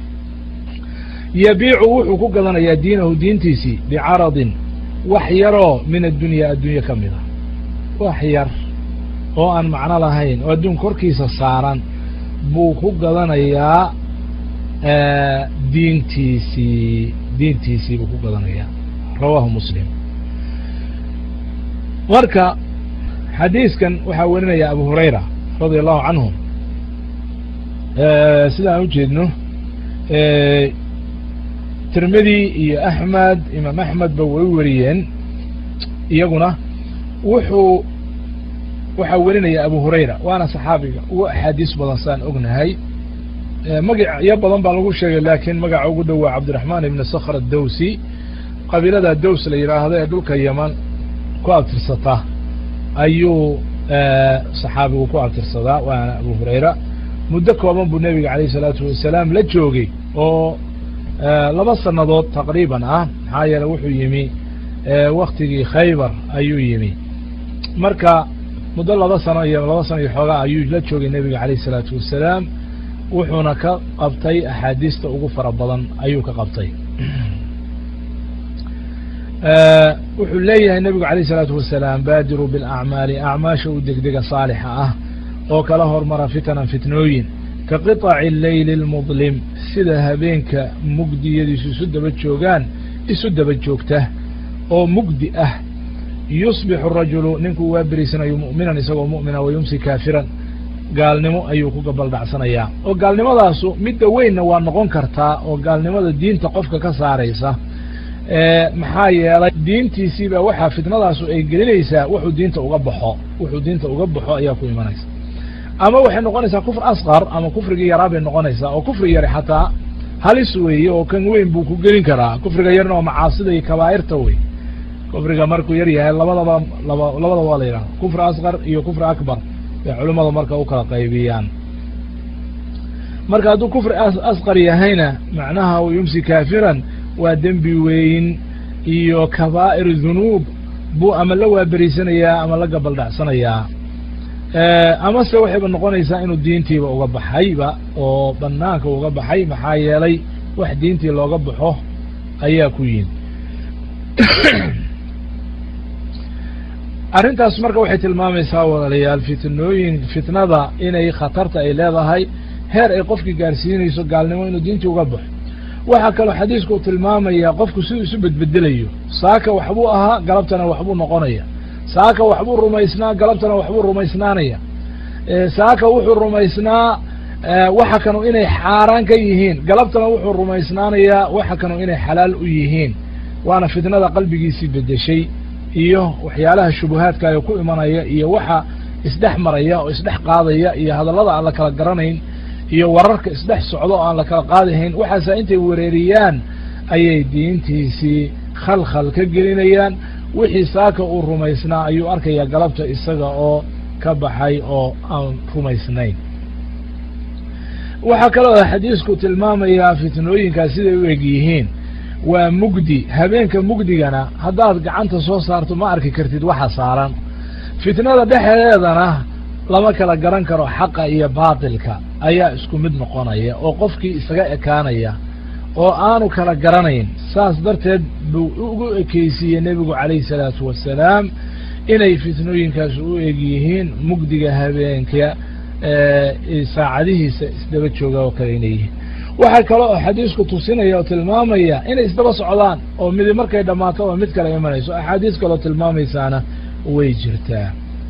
yabiicu wuxuu ku gadanayaa diinahu diintiisii bicaradin wax yaroo min addunya addunya ka mid a wax yar oo aan macno lahayn oo adduun korkiisa saaran buu ku gadanayaa diintiisii diintiisii buu ku gadanayaa rawaahu muslim marka xadiiskan waxaa werinaya abu hurayra radia allahu canhu sida aan ujeedno tirmidi iyo axmed imaam axmedba way wariyeen iyaguna wuxuu waxaa werinaya abu hurayra waana saxaabiga ugu axaadiis badan saan ognahay magacyo badan baa lagu sheegay laakiin magaca ugu dhow waa cabdiraxmaan ibni sakhr adowsi qabiilada dows la yidhaahdo ee dhulka yeman ku abtirsata ayuu saxaabigu ku abtirsadaa waana abu hurayra muddo kooban buu nebiga alayh isalaatu wasalaam la joogay oo laba sannadood taqriiban ah maxaa yeele wuxuu yimi waktigii khaybar ayuu yimi marka muddo laba sano iyo laba sano iyo xoogaa ayuu la joogay nebiga alayh isalaatu wasalaam wuxuuna ka qabtay axaadiista ugu fara badan ayuu ka qabtay wuxuu leeyahay nebigu alayh isalaatu wasalaam baadiruu bilacmaali acmaasha u degdega saalixa ah oo kala hormara fitanan fitnooyin ka qiطaci leyli اlmudlim sida habeenka mugdiyadiisu isu daba joogaan isu daba joogta oo mugdi ah yusbixu rajulu ninkuu waa beriisanayo mu'minan isagoo mu'mina wa yumsi kaafiran gaalnimo ayuu ku gabaldhacsanayaa oo gaalnimadaasu midda weynna waa noqon kartaa oo gaalnimada diinta qofka ka saaraysa maxaa yeelay diintiisiibaa waxaa fitnadaasu ay gelinaysaa wuxuu diinta uga baxo wuxuu diinta uga baxo ayaa ku imanaysa ama waxay noqonaysaa kufr asqar ama kufrigii yaraa bay noqonaysaa oo kufri yari xataa halis weeye oo kan weyn buu ku gelin karaa kufriga yarna oo macaasida iyo kabaa'irta wey kufriga markuu yar yahay labadaba laba labadaba waa la yidhahda kufri asqar iyo kufri akbar bay culimmadu marka u kala qaybiyaan marka hadduu kufri asqar yahayna macnaha u yumsi kaafiran waa dembi weyn iyo kabaa'ir dunuub buu ama la waaberiysanayaa ama la gabaldhacsanayaa amase waxayba noqonaysaa inuu diintiiba uga baxayba oo banaanka uga baxay maxaa yeelay wax diintii looga baxo ayaa ku yimi arrintaas marka waxay tilmaamaysaa walaalayaal fitnooyin fitnada inay khatarta ay leedahay heer ay qofkii gaarsiinayso gaalnimo inuu diintii uga baxo waxaa kaloo xadiisku tilmaamaya qofku siduu isu bedbedelayo saaka waxbuu ahaa galabtana waxbuu noqonaya saaka waxbuu rumaysnaa galabtana waxbuu rumaysnaanaya saaka wuxuu rumaysnaa waxa kanu inay xaaraan ka yihiin galabtana wuxuu rumaysnaanayaa waxa kanu inay xalaal u yihiin waana fitnada qalbigiisii bedeshay iyo waxyaalaha shubuhaadka ee ku imanaya iyo waxa isdhex maraya oo isdhex qaadaya iyo hadallada aan la kala garanayn iyo wararka isdhex socdo oo aan la kala qaadihayn waxaasa intay wereeriyaan ayay diintiisii khalkhal ka gelinayaan wixii saaka uu rumaysnaa ayuu arkayaa galabta isaga oo ka baxay oo aan rumaysnayn waxaa kaloo xadiisku tilmaamayaa fitnooyinkaas siday u eg yihiin waa mugdi habeenka mugdigana haddaad gacanta soo saarto ma arki kartid waxa saaran fitnada dhexdeedana lama kala garan karo xaqa iyo baatilka ayaa isku mid noqonaya oo qofkii isaga ekaanaya oo aanu kala garanayn saas darteed buu ugu ekeysiiyey nebigu calayhi salaatu wasalaam inay fitnooyinkaas u eg yihiin mugdiga habeenka saacadihiisa isdaba jooga oo kale inay yihiin waxaa kale oo xadiisku tusinaya oo tilmaamaya inay isdaba socdaan oo midi markay dhammaato oo mid kale imanayso axaadiis kaleo tilmaamaysaana way jirtaa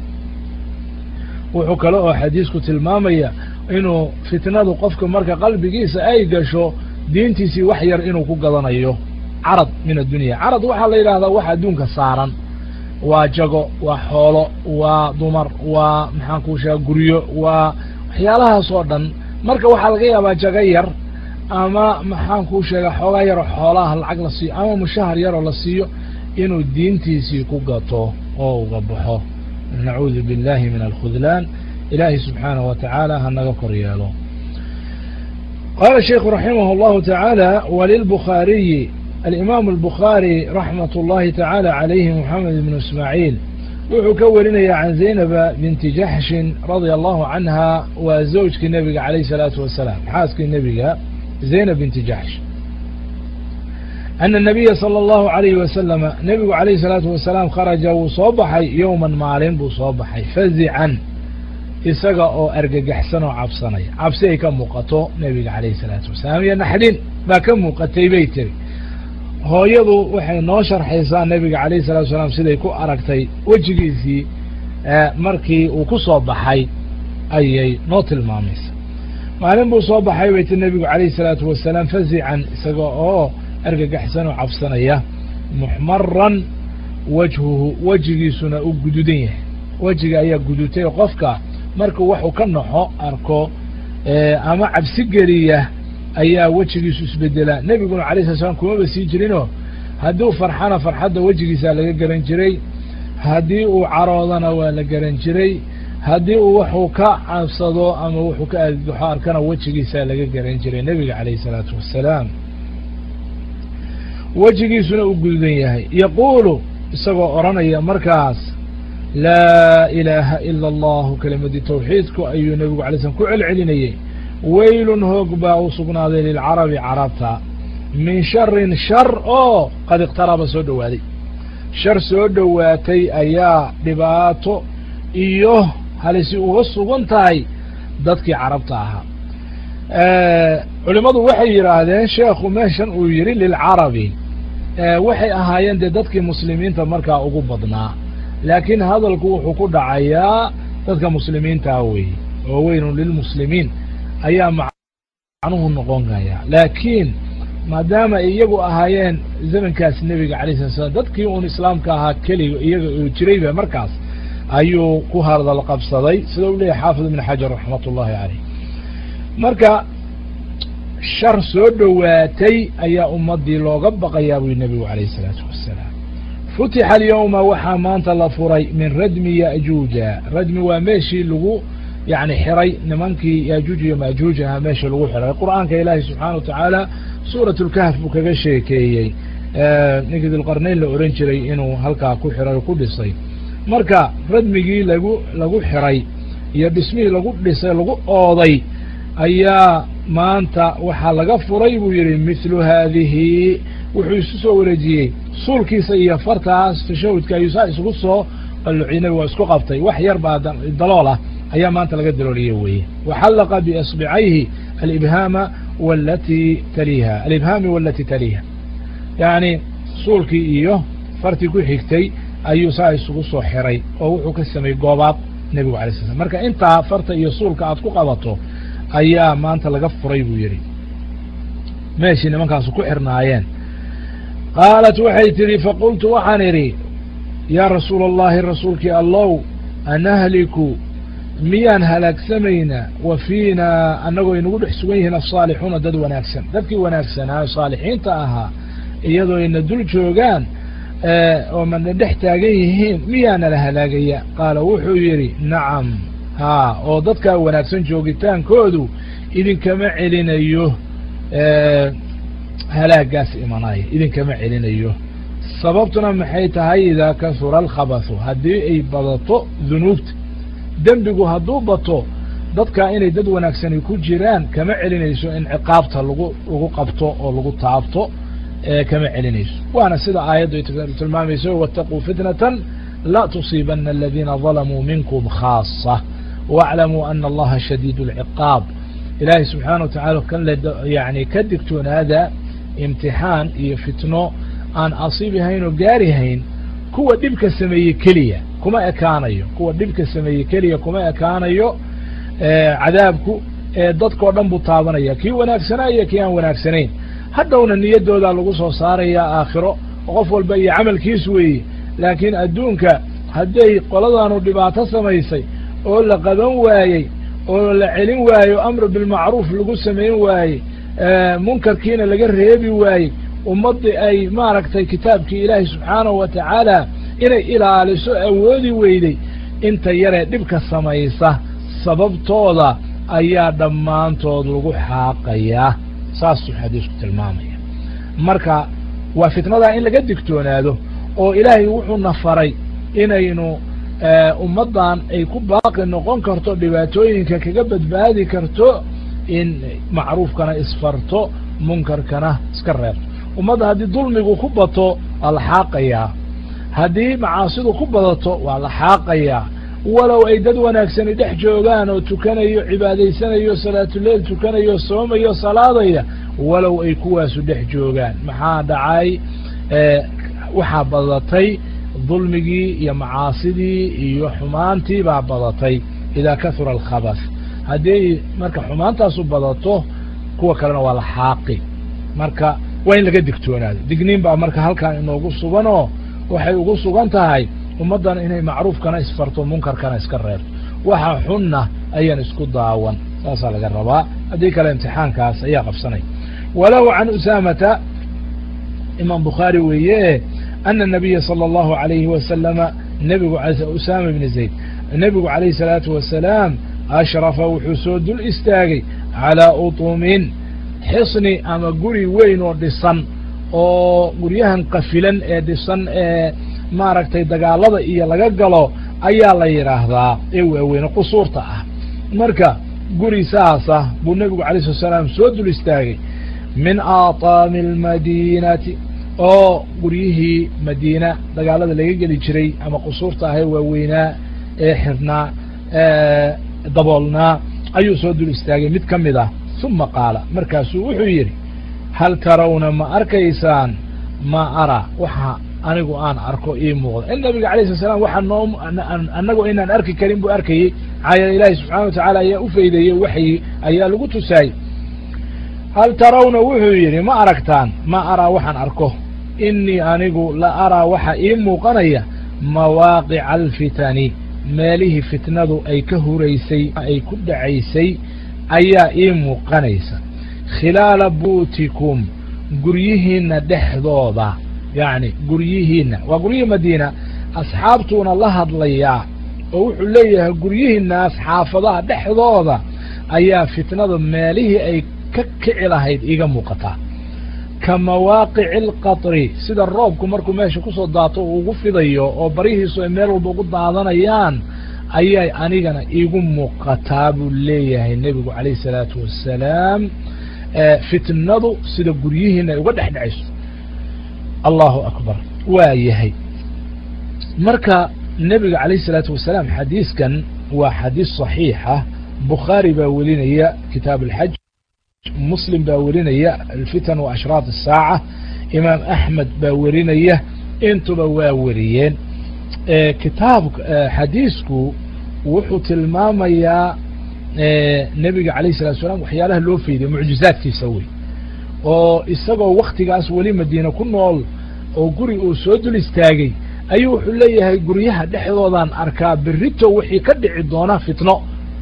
wuxuu kale oo xadiisku tilmaamaya inuu fitnadu qofka marka qalbigiisa ay gasho diintiisii wax yar inuu ku gadanayo carad min addunya carad waxaa la yidhahdaa wax adduunka saaran waa jago waa xoolo waa dumar waa maxaan kuu sheega guryo waa waxyaalahaas oo dhan marka waxaa laga yaabaa jago yar ama maxaan kuu sheega xoogaa yaroo xoolaha lacag la siiyo ama mushahar yaroo la siiyo inuu diintiisii ku gato oo uga baxo nacuudu billahi min alkhudlaan ilaahi subxaanaه wa tacaala hanaga kor yeelo qaala sheiku raximah اllahu taعaalى walilbukhaariyi alimaam الbukhaari raxmat اllahi taعaalى عalayhi moxamed ibnu ismaaciil wuxuu ka warinaya can zaynaba binti jaxshin radia allahu canha waa zawjkii nebiga calayh الsalaatu wasalaam xaaskii nebiga zaynab binti jaxsh ana الnabiya salى اllahu عalayhi wasalama nebigu calayh الsalaatu wasalaam kharaja wuu soo baxay yowman maalin buu soo baxay fazican isaga oo argagaxsan oo cabsanaya cabsi ay ka muuqato nebiga calayhi الsalaatu wasalaam iyo naxdin baa ka muuqatay bay tiri hooyadu waxay noo sharxaysaa nebiga calayh الsalatu wasalaam siday ku aragtay wejigiisii markii uu ku soo baxay ayay noo tilmaamaysa maalin buu soo baxay bay ti nebigu calayhi salaatu wasalaam fazican isaga oo argagaxsan oo cabsanaya muxmaran wajhuhu wejigiisuna u gududan yahay wejiga ayaa gudutay oo qofka markuu waxuu ka naxo arko ama cabsi geliya ayaa wejigiisu isbedelaa nebiguna alay sala slam kumaba sii jirinoo hadduu farxana farxadda wejigiisaa laga garan jiray haddii uu caroodana waa la garan jiray haddii uu wuxuu ka cabsado ama wuxuu ka argagaxo arkana wejigiisaa laga garan jiray nebiga calayhi salaatu wassalaam wejigiisuna u gududan yahay yaquulu isagoo odhanaya markaas laa ilaaha ila allahu kelimadii tawxiidku ayuu nebigu alay slam ku celcelinayey weylun hoog baa u sugnaaday lilcarabi carabta min sharin shar oo qad iqtaraba soo dhowaaday shar soo dhowaatay ayaa dhibaato iyo halisi uga sugan tahay dadkii carabta ahaa culimmadu waxay yidhaahdeen sheekhu meeshan uu yidhi lilcarabi waxay ahaayeen dee dadkii muslimiinta markaa ugu badnaa laakiin hadalku wuxuu ku dhacayaa dadka muslimiintaa weeye oo weynun lilmuslimiin ayaa macnuhu noqon kaya laakiin maadaama ay iyagu ahaayeen zamankaas nebiga alay sala slam dadkii uun islaamka ahaa keliga iyaga uu jirayba markaas ayuu ku hadal qabsaday sida u leeyahy xaafid ibn xajar raxmat ullahi caleyh marka shar soo dhowaatay ayaa ummaddii looga baqayaa buy nebigu alayh isalaatu wassalaam futixa alyawma waxaa maanta la furay min radmi ya'juuja radmi waa meeshii lagu yani xiray nimankii yaajuuj iyo maajuuj ahaa meeshii lagu xiray qur'aanka ilaahi subxaana wa tacaala suurat lkahf buu kaga sheekeeyey ninkii dilqarnayn la ohan jiray inuu halkaa ku xiray o ku dhisay marka radmigii lagu lagu xiray iyo dhismihii lagu dhisay lagu ooday ayaa maanta waxaa laga furay buu yidhi mithlu haadihi wuxuu isu soo wareejiyey suulkiisa iyo fartaas tashahudka ayuu saa isugu soo qalluciy nabigu waa isku qabtay wax yar baa dalool ah ayaa maanta laga dalooliye weeye waxallaqa biasbicayhi alibhaama walatii taliiha alibhaami walati taliiha yacni suulkii iyo fartii ku xigtay ayuu saa isugu soo xiray oo wuxuu ka sameeyey goobaad nebigu alay sla slam marka intaa farta iyo suulka aad ku qabato ayaa maanta laga furay buu yidhi meeshii nimankaasu ku xirnaayeen qaalat waxay tidhi faqultu waxaan idhi yaa rasuula allahi rasuulkii allow anahliku miyaan halaagsamaynaa wa fiinaa annagoo inagu dhex sugan yihiin asaalixuuna dad wanaagsan dadkii wanaagsanaa saalixiinta ahaa iyadoo ina dul joogaan oo mana dhex taagan yihiin miyaana la halaagaya qaala wuxuu yidhi nacam haa oo dadkaa wanaagsan joogitaankoodu idinkama celinayo halaagaas imanaya idinkama celinayo sababtuna maxay tahay idaa kasura alkhabathu haddii ay badato dunuubta dembigu hadduu bato dadkaa inay dad wanaagsani ku jiraan kama celinayso in ciqaabta lagu lagu qabto oo lagu taabto kama celinayso waana sida aayaddu ay tilmaamayso waataquu fitnatan la tusiibana aladiina dalamuu minkum khaasa waaclamuu ana allaha shadiid اlciqaab ilaahay subxaana wa tacala kan yani ka digtoonaada imtixaan iyo fitno aan asiibihayn oo gaarihayn kuwa dhibka sameeyey keliya kuma ekaanayo kuwa dhibka sameeyey keliya kuma ekaanayo cadaabku dadkao dhan buu taabanaya kii wanaagsanaa iyo kii aan wanaagsanayn hadhowna niyaddoodaa lagu soo saarayaa aakhiro qof walba iyo camalkiis weeye laakiin adduunka hadday qoladaanu dhibaato samaysay oo la qaban waayey oo la celin waayo amru bilmacruuf lagu samayn waayey munkarkiina laga reebi waayey ummaddii ay maaragtay kitaabkii ilaahay subxaanahu wa tacaala inay ilaaliso awoodi weyday inta yaree dhibka samaysa sababtooda ayaa dhammaantood lagu xaaqayaa saasuu xadiisku tilmaamaya marka waa fitnadaa in laga digtoonaado oo ilaahay wuxuuna faray inaynu ummaddan ay ku baaqi noqon karto dhibaatooyinka kaga badbaadi karto in macruufkana isfarto munkarkana iska reebto ummadda haddii dulmigu ku bato waa la xaaqayaa haddii macaasidu ku badato waa la xaaqayaa walow ay dad wanaagsani dhex joogaan oo tukanayo cibaadaysanayo salaatuleyl tukanayo soomayo salaadaya walow ay kuwaasu dhex joogaan maxaa dhacay waxaa badatay dulmigii iyo macaasidii iyo xumaantii baa badatay idaa kahura alkhabas haddii marka xumaantaasu badato kuwa kalena waa la xaaqi marka waa in laga digtoonaado digniin baa marka halkan inoogu suganoo waxay ugu sugan tahay ummaddan inay macruufkana isfarto munkarkana iska reebto waxa xunna ayaan isku daawan saasaa laga rabaa haddii kale imtixaankaas ayaa qabsanay walahu can usaamata imaam bukhaari weeye ana nabiya sala allahu alayhi wasalama nebigu usaama ibni zayd nebigu calayhi salaatu wasalaam ashrafa wuxuu soo dul istaagay calaa utumin xisni ama guri weyn oo dhisan oo guryahan qafilan ee dhisan ee maaragtay dagaalada iyo laga galo ayaa la yidhaahdaa ee waaweyne qusuurta ah marka guri saasa buu nebigu alay slat salaam soo dul istaagay min aataami almadiinati oo guryihii madiina dagaalada laga geli jiray ama qusuurta ahee waaweynaa ee xirnaa daboolnaa ayuu soo dul istaagay mid ka mid ah uma qaala markaasuu wuxuu yidhi hal tarawna ma arkaysaan ma ara waxa anigu aan arko ii muuqda in nabiga alay slat slam waxa noo annagu inaan arki karin buu arkayey maxaa yeele ilaahi subxana wa tacaala ayaa ufaydeeyey waxyi ayaa lagu tusaayey hal tarawna wuxuu yidhi ma aragtaan ma araa waxaan arko inii anigu la araa waxa ii muuqanaya mawaaqica alfitani meelihii fitnadu ay ka huraysay ay ku dhacaysay ayaa ii muuqanaysa khilaala buutikum guryihiinna dhexdooda yacni guryihiinna waa guryihii madiina asxaabtuuna la hadlayaa oo wuxuu leeyahay guryihiinnaas xaafadaha dhexdooda ayaa fitnada meelihii ay ka kici lahayd iiga muuqataa ka mawaaqici alqatri sida roobku markuu meesha kusoo daato uu ugu fidayo oo barihiisu ay meel walba ugu daadanayaan ayay anigana iigu muuqataa buu leeyahay nebigu calayh isalaatu wassalaam fitnadu sida guryihiina ay uga dhex dhacayso allahu akbar waa yahay marka nebiga calayh isalaatu wasalaam xadiiskan waa xadiis صaxiixa bukhaari baa welinaya kitaab alxaj muslim baa werinaya alfitan wa ashraat الsaaca imaam axmed baa werinaya intuba waa weriyeen kitaab xadiisku wuxuu tilmaamayaa nebiga alayh الsalatu salam waxyaalaha loo feyday mucjizaadkiisa wey oo isagoo waktigaas weli madiine ku nool oo guri uu soo dul istaagay ayuu wuxuu leeyahay guryaha dhexdoodaan arkaa berito wixii ka dhici doona fitno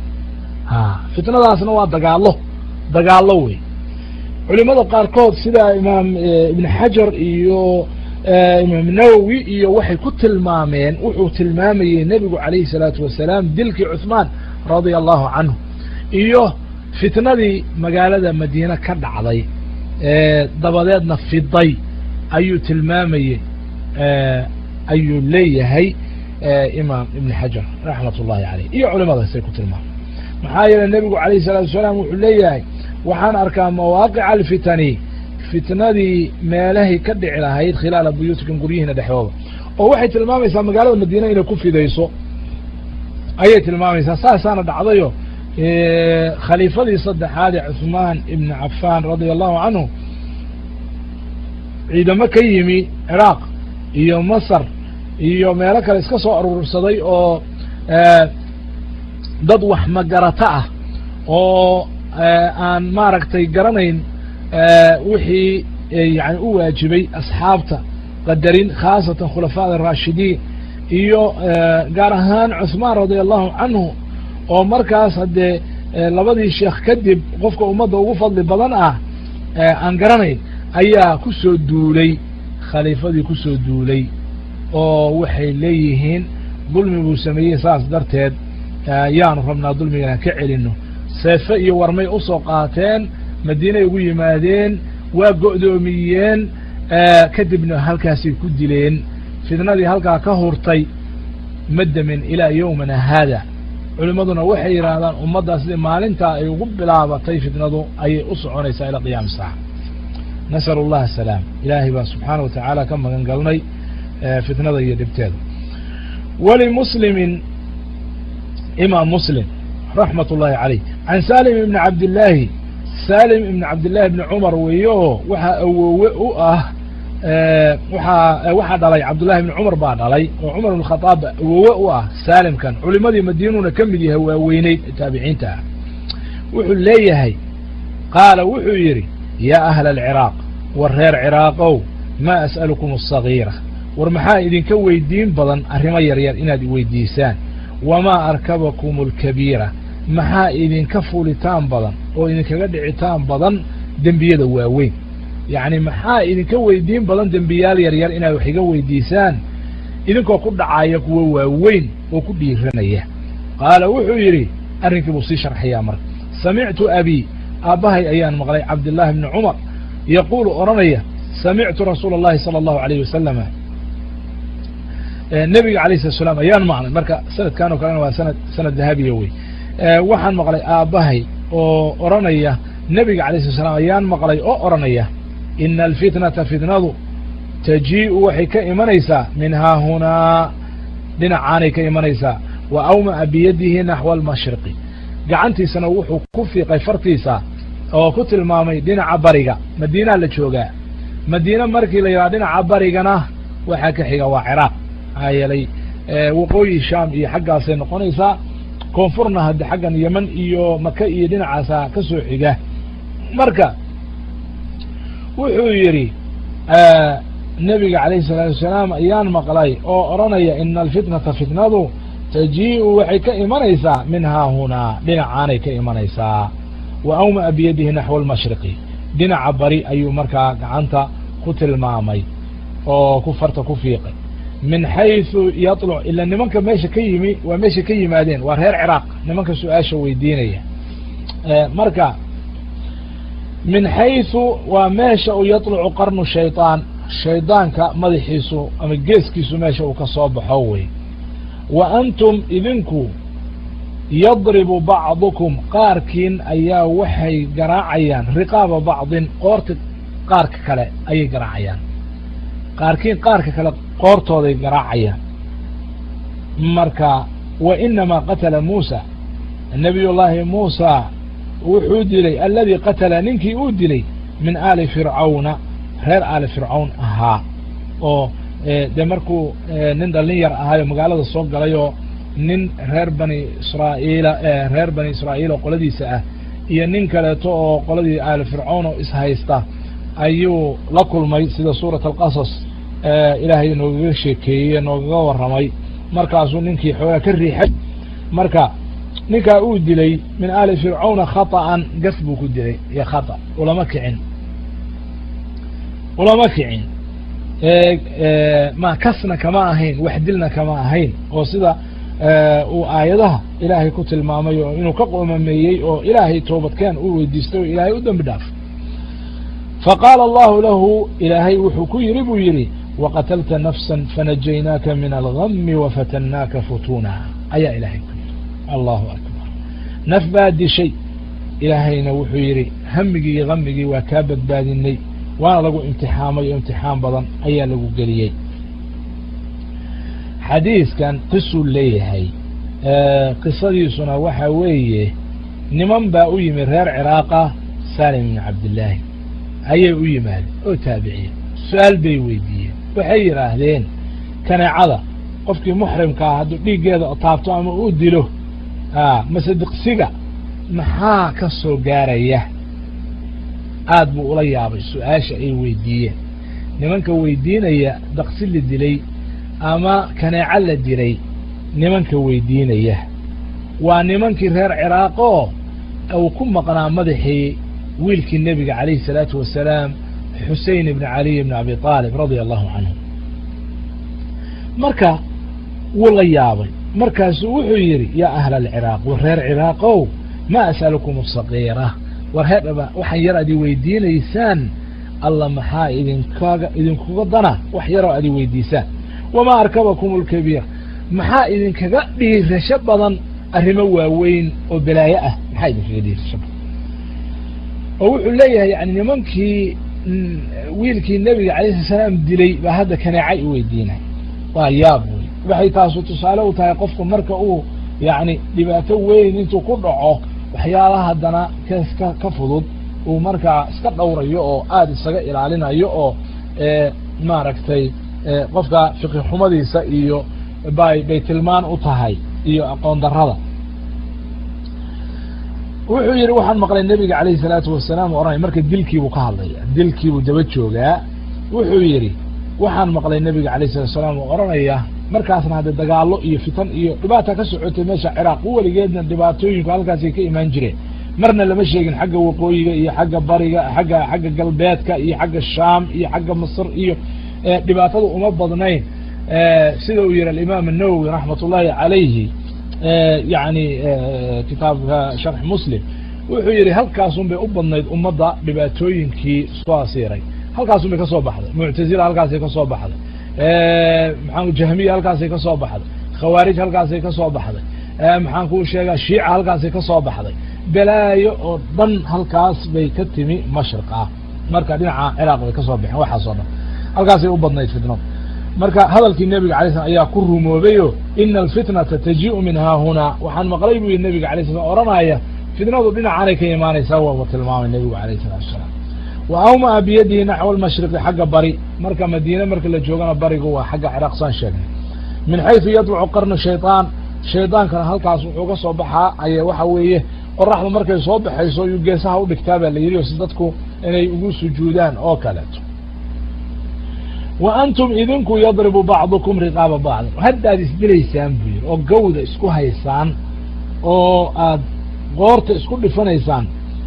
fitnadaasna waa dagaalo dagaalo wey culimada qaarkood sida imaam ibn xajar iyo imaam nawowi iyo waxay ku tilmaameen wuxuu tilmaamayey nebigu calayhi salaatu wasalaam dilkii cuثmaan radia allahu canhu iyo fitnadii magaalada madiine ka dhacday dabadeedna fiday ayuu tilmaamayey ayuu leeyahay imaam ibn xajar raxmat ullahi aleyh iyo culimadaasay ku tilmaameen maxaa yeele nebigu alayh الsalatu wasalaam wuxuu leeyahay waxaan arkaa mawaaqica alfitani fitnadii meelahay ka dhici lahayd khilaala buyuutikum guryihiina dhexdooda oo waxay tilmaamaysaa magaalada madiina inay ku fidayso ayay tilmaamaysaa saasaana dhacdayo khaliifadii saddexaad ee cuثmaan ibn cafan radia allahu canhu ciidamo ka yimi ciraaq iyo masar iyo meelo kale iska soo aruursaday oo dad wax magarata ah oo aan maaragtay garanayn wixii yani u waajibay asxaabta qadarin khaasatan khulafaada araashidiin iyo gaar ahaan cuثmaan radia allahu canhu oo markaas haddee labadii sheekh kadib qofka ummadda ugu fadli badan ah aan garanayn ayaa ku soo duulay khaliifadii ku soo duulay oo waxay leeyihiin dulmi buu sameeyey saas darteed yaanu rabnaa dulmigan aan ka celino seefe iyo warmay usoo qaateen madiinay ugu yimaadeen waa go'doomiyeen kadibna halkaasay ku dileen fitnadii halkaa ka hurtay madamin ilaa yowmina haada culimmaduna waxay yidhaahdaan ummaddaa sidii maalintaa ay ugu bilaabatay fitnadu ayay u soconaysaa ilaa qiyaami saaca nasalu اllah asalaam ilaahay baa subxaana wa tacaala ka magan galnay fitnada iyo dhibteeda walimuslimin imaam muslim raxmat ullahi caleyh can salim ibni cabdillaahi salim ibni cabdillahi ibni cumar weeye oo waxaa awoowe u ah waxaa waxaa dhalay cabdullahi ibni cumar baa dhalay oo cumar ibn khadaab awoowe u ah saalimkan culimadii madiinuuna ka mid yahay waaweyneyd taabiciinta ah wuxuu leeyahay qaala wuxuu yidhi yaa ahla alciraaq war reer ciraaqow maa as'alukum asagiira war maxaa idinka weydiin badan arrimo yaryar inaad iweydiisaan wamaa arkabakum alkabiira maxaa idinka fulitaan badan oo idinkaga dhicitaan badan dembiyada waaweyn yacni maxaa idinka weydiin badan dembiyaal yaryar inaad wax iga weydiisaan idinkoo ku dhacaya kuwo waaweyn oo ku dhiiranaya qaala wuxuu yidhi arrinkii buu sii sharxayaa marka samictu abii aabbahay ayaan maqlay cabdillaahi bni cumar yaquulu odhanaya samictu rasuula اllahi salى allahu alayh wasalama nebiga alayh salat slam ayaan maqlay marka sanadkan oo kalena waa sanad sanad dahabiya wey waxaan maqlay aabbahay oo odhanaya nebiga alayh slat slam ayaan maqlay oo odhanaya ina alfitnata fitnadu tajii'u waxay ka imanaysaa min haahunaa dhinacaanay ka imanaysaa wa awma'a biyadihi naxwa almashriqi gacantiisana wuxuu ku fiiqay fartiisa oo ku tilmaamay dhinaca bariga madiinaa la joogaa madiine markii la yidhaha dhinaca barigana waxaa ka xiga waa ciraaq maxaa yeelay waqooyi shaam iyo xaggaasay noqonaysaa koonfurna hadde xaggan yeman iyo maka iyo dhinacaasa ka soo xiga marka wuxuu yidhi nebiga calayhi salaatu wasalaam ayaan maqlay oo odhanaya ina alfitnata fitnadu tajii'u waxay ka imanaysaa min haahunaa dhinacaanay ka imanaysaa wa awma'a biyadihi naxwa almashriqi dhinaca bari ayuu markaa gacanta ku tilmaamay oo ku farta ku fiiqay min xayثu yaطluc ila nimanka meesha ka yimi waa meesha ka yimaadeen waa reer ciraaq nimanka su-aasha weydiinaya marka min xayثu waa meesha uu yaطlucu qarnu shayطaan shaydaanka madaxiisu ama geeskiisu meesha uu ka soo baxo wey wa antum idinku yadribu bacdukum qaarkiin ayaa waxay garaacayaan riqaaba bacdin qoorta qaarka kale ayay garaacayaan qaarkiin qaarka kale qoortooday garaacayaan marka wa inamaa qatala muusa nabiy llaahi muusa wuxuu dilay alladii qatala ninkii uu dilay min aali fircawna reer aali fircawn ahaa oo dee markuu nin dhallin yar ahaayo magaalada soo galay oo nin reer bani israa'iila reer bani israa'iil oo qoladiisa ah iyo nin kaleeto oo qoladii aali fircawn oo ishaysta ayuu la kulmay sida suurat alqasas ilaahay noogaga sheekeeyey noogaga warramay markaasuu ninkii xoogaa ka riixay marka ninkaa uu dilay min aali fircawna khata'an gas buu ku dilay iyo khata ulama kicin ulama kicin ma kasna kama ahayn wax dilna kama ahayn oo sida uu aayadaha ilaahay ku tilmaamay oo inuu ka qoomameeyey oo ilaahay toobadkeen uu weydiistay oo ilaahay u dembi dhaaf faqaala allahu lahu ilaahay wuxuu ku yidhi buu yidhi waqatalta nafsa fanajaynaaka min algami wafatannaaka futuna ayaa ilaahay ku yidhi allahu akbar naf baa dishay ilaahayna wuxuu yidhi hamigii iyo gamigii waa kaa badbaadinay waana lagu imtixaamay oo imtixaan badan ayaa lagu geliyey xadiiskan qisuu leeyahay qisadiisuna waxaa weeye niman baa u yimi reer ciraaqa salim ibni cabdillaahi ayay u yimaadeen oo taabiciye su-aal bay weydiiyeen waxay yidhaahdeen kaneecada qofkii muxrimkaa hadduu dhiiggeeda taabto ama uu dilo mase diqsiga maxaa ka soo gaaraya aad buu ula yaabay su-aasha ay weydiiyeen nimanka weydiinaya daqsi la dilay ama kaneeco la dilay nimanka weydiinaya waa nimankii reer ciraaqoo uu ku maqnaa madaxii wiilkii nebiga calayhi salaatu wasalaam xusein ibni caliy ibni abi aalib radia allahu canhu marka wuu la yaabay markaasuu wuxuu yidhi yaa ahla alciraaq war reer ciraaqow ma as'alukum asagiira war heedhaba waxaan yar ad i weydiinaysaan alla maxaa idinkaga idinkuga dana wax yaroo ad i weydiisaan wamaa arkabakum alkabiir maxaa idinkaga dhiirasho badan arrimo waaweyn oo balaayo ah maxaa idinkaga dhiirasho badan oo wuxuu leeyahay yani nimankii wiilkii nebiga calayh sala salaam dilay baa hadda kaneecay u weydiinay waa yaab wey waxay taasu tusaale u tahay qofku marka uu yacni dhibaato weyn intuu ku dhaco waxyaalaha haddana ka ka fudud uu markaa iska dhowrayo oo aada isaga ilaalinayo oo maaragtay qofka fiqi xumadiisa iyo bay bay tilmaan u tahay iyo aqoon darrada wuxuu yihi waxaan maqlay nebiga calayhi salaatu wasalaam oranay marka dilkiibuu ka hadlaya dilkiibuu daba joogaa wuxuu yidhi waxaan maqlay nebiga alayh salatu salaam oo oranaya markaasna hadde dagaalo iyo fitan iyo dhibaata ka socotay meesha ciraaq weligeedna dhibaatooyinku halkaasay ka imaan jireen marna lama sheegin xagga waqooyiga iyo xagga bariga xagga xagga galbeedka iyo xagga shaam iyo xagga masr iyo dhibaatada uma badnayn sida uu yihi alimaam الnawowi raxmat ullahi calayhi yani kitaabka sharx muslim wuxuu yihi halkaasun bay u badnayd ummadda dhibaatooyinkii soo asiiray halkaasun bay kasoo baxday muctazila halkaasay kasoo baxday maxaa jahmiya halkaasay kasoo baxday khawaarij halkaasay kasoo baxday maxaan kuu sheegaa shiica halkaasay kasoo baxday balaayo oo dhan halkaas bay ka timi mashriq ah marka dhinaca ciraaq bay kasoo baxeen waxaas oo dhan halkaasay u badnayd fitnadu marka hadalkii nebiga alay slam ayaa ku rumoobayo ina alfitnata tajiu min haahunaa waxaan maqlay buu yihi nebiga alay slam oranaya fitnadu dhinacaanay ka imaanaysaa waaba tilmaamay nebigu alayh salatu asalaam wa awmaa biyadihi naxwa almashriqi xagga bari marka madiine marka la joogana barigu waa xagga ciraaq saan sheegnay min xaysu yadlucu qarnu shayطaan shaydaankana halkaas wuxuu ka soo baxaa aye waxa weeye qoraxdu markay soo baxayso yuu geesaha udhigtaa baa la yidhi si dadku inay ugu sujuudaan oo kaleeto wa antum idinku yadribu bacdukum riqaaba bacdin haddaad isdilaysaan buu yidhi oo gawda isku haysaan oo aad qoorta isku dhifanaysaan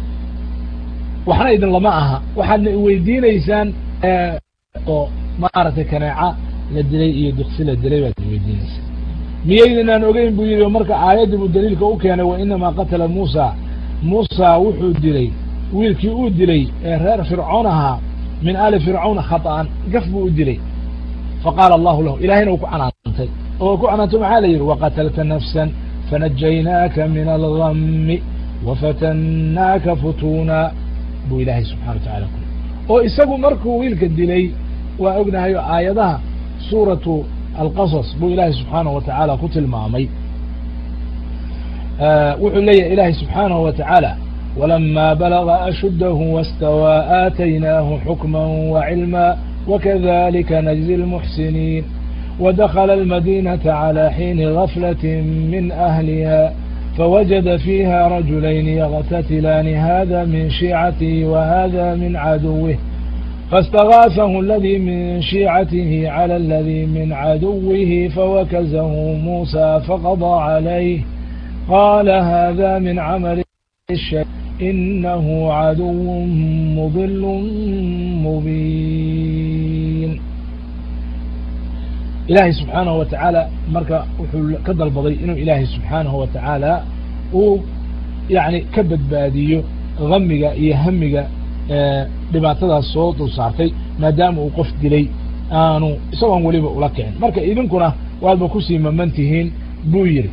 waxna idin lama aha waxaadna iweydiinaysaan oo maaragtay kaneeca la dilay iyo duksi la dilay baad iweydiinaysaan miyaydinaan ogeyn buu yidhi marka aayaddii buu daliilka u keenay wa inamaa qatala muusa muusa wuxuu dilay wiilkii uu dilay ee reer fircoon ahaa min aali fircawn khaطa'an gaf buu u dilay faqaala allahu lahu ilahayna uu ku canaantay oo ku canaantay maxaa la yidhi waqatalta nafsa fanajaynaaka min algami wafatannaaka futuna buu ilaahay subxana wa tacala ku oo isagu markuu wiilka dilay waa ognahay oo aayadaha suuratu alqasas buu ilaahay subxaanahu wa tacaala ku tilmaamay wuxuu leeyahay ilaahay subxaanahu wa tacaala ولما بلغ أشده واستوى آتيناه حكما وعلما وكذلك نجزي المحسنين ودخل المدينة على حين غفلة من أهلها فوجد فيها رجلين يغتتلان هذا من شيعته وهذا من عدوه فاستغاثه الذي من شيعته على الذي من عدوه فوكزه موسى فقضى عليه قال هذا من عمل الشيء إنه عدو مضل مبين ilaahay subxaanahu wa tacaala marka wuxuu ka dalbaday inuu ilaahay subxaanahu wa tacaala uu yani ka badbaadiyo hamiga iyo hamiga dhibaatadaas soo dul saartay maadaama uu qof dilay aanu isagoon weliba ula kicin marka idinkuna waadba kusii maman tihiin buu yidhi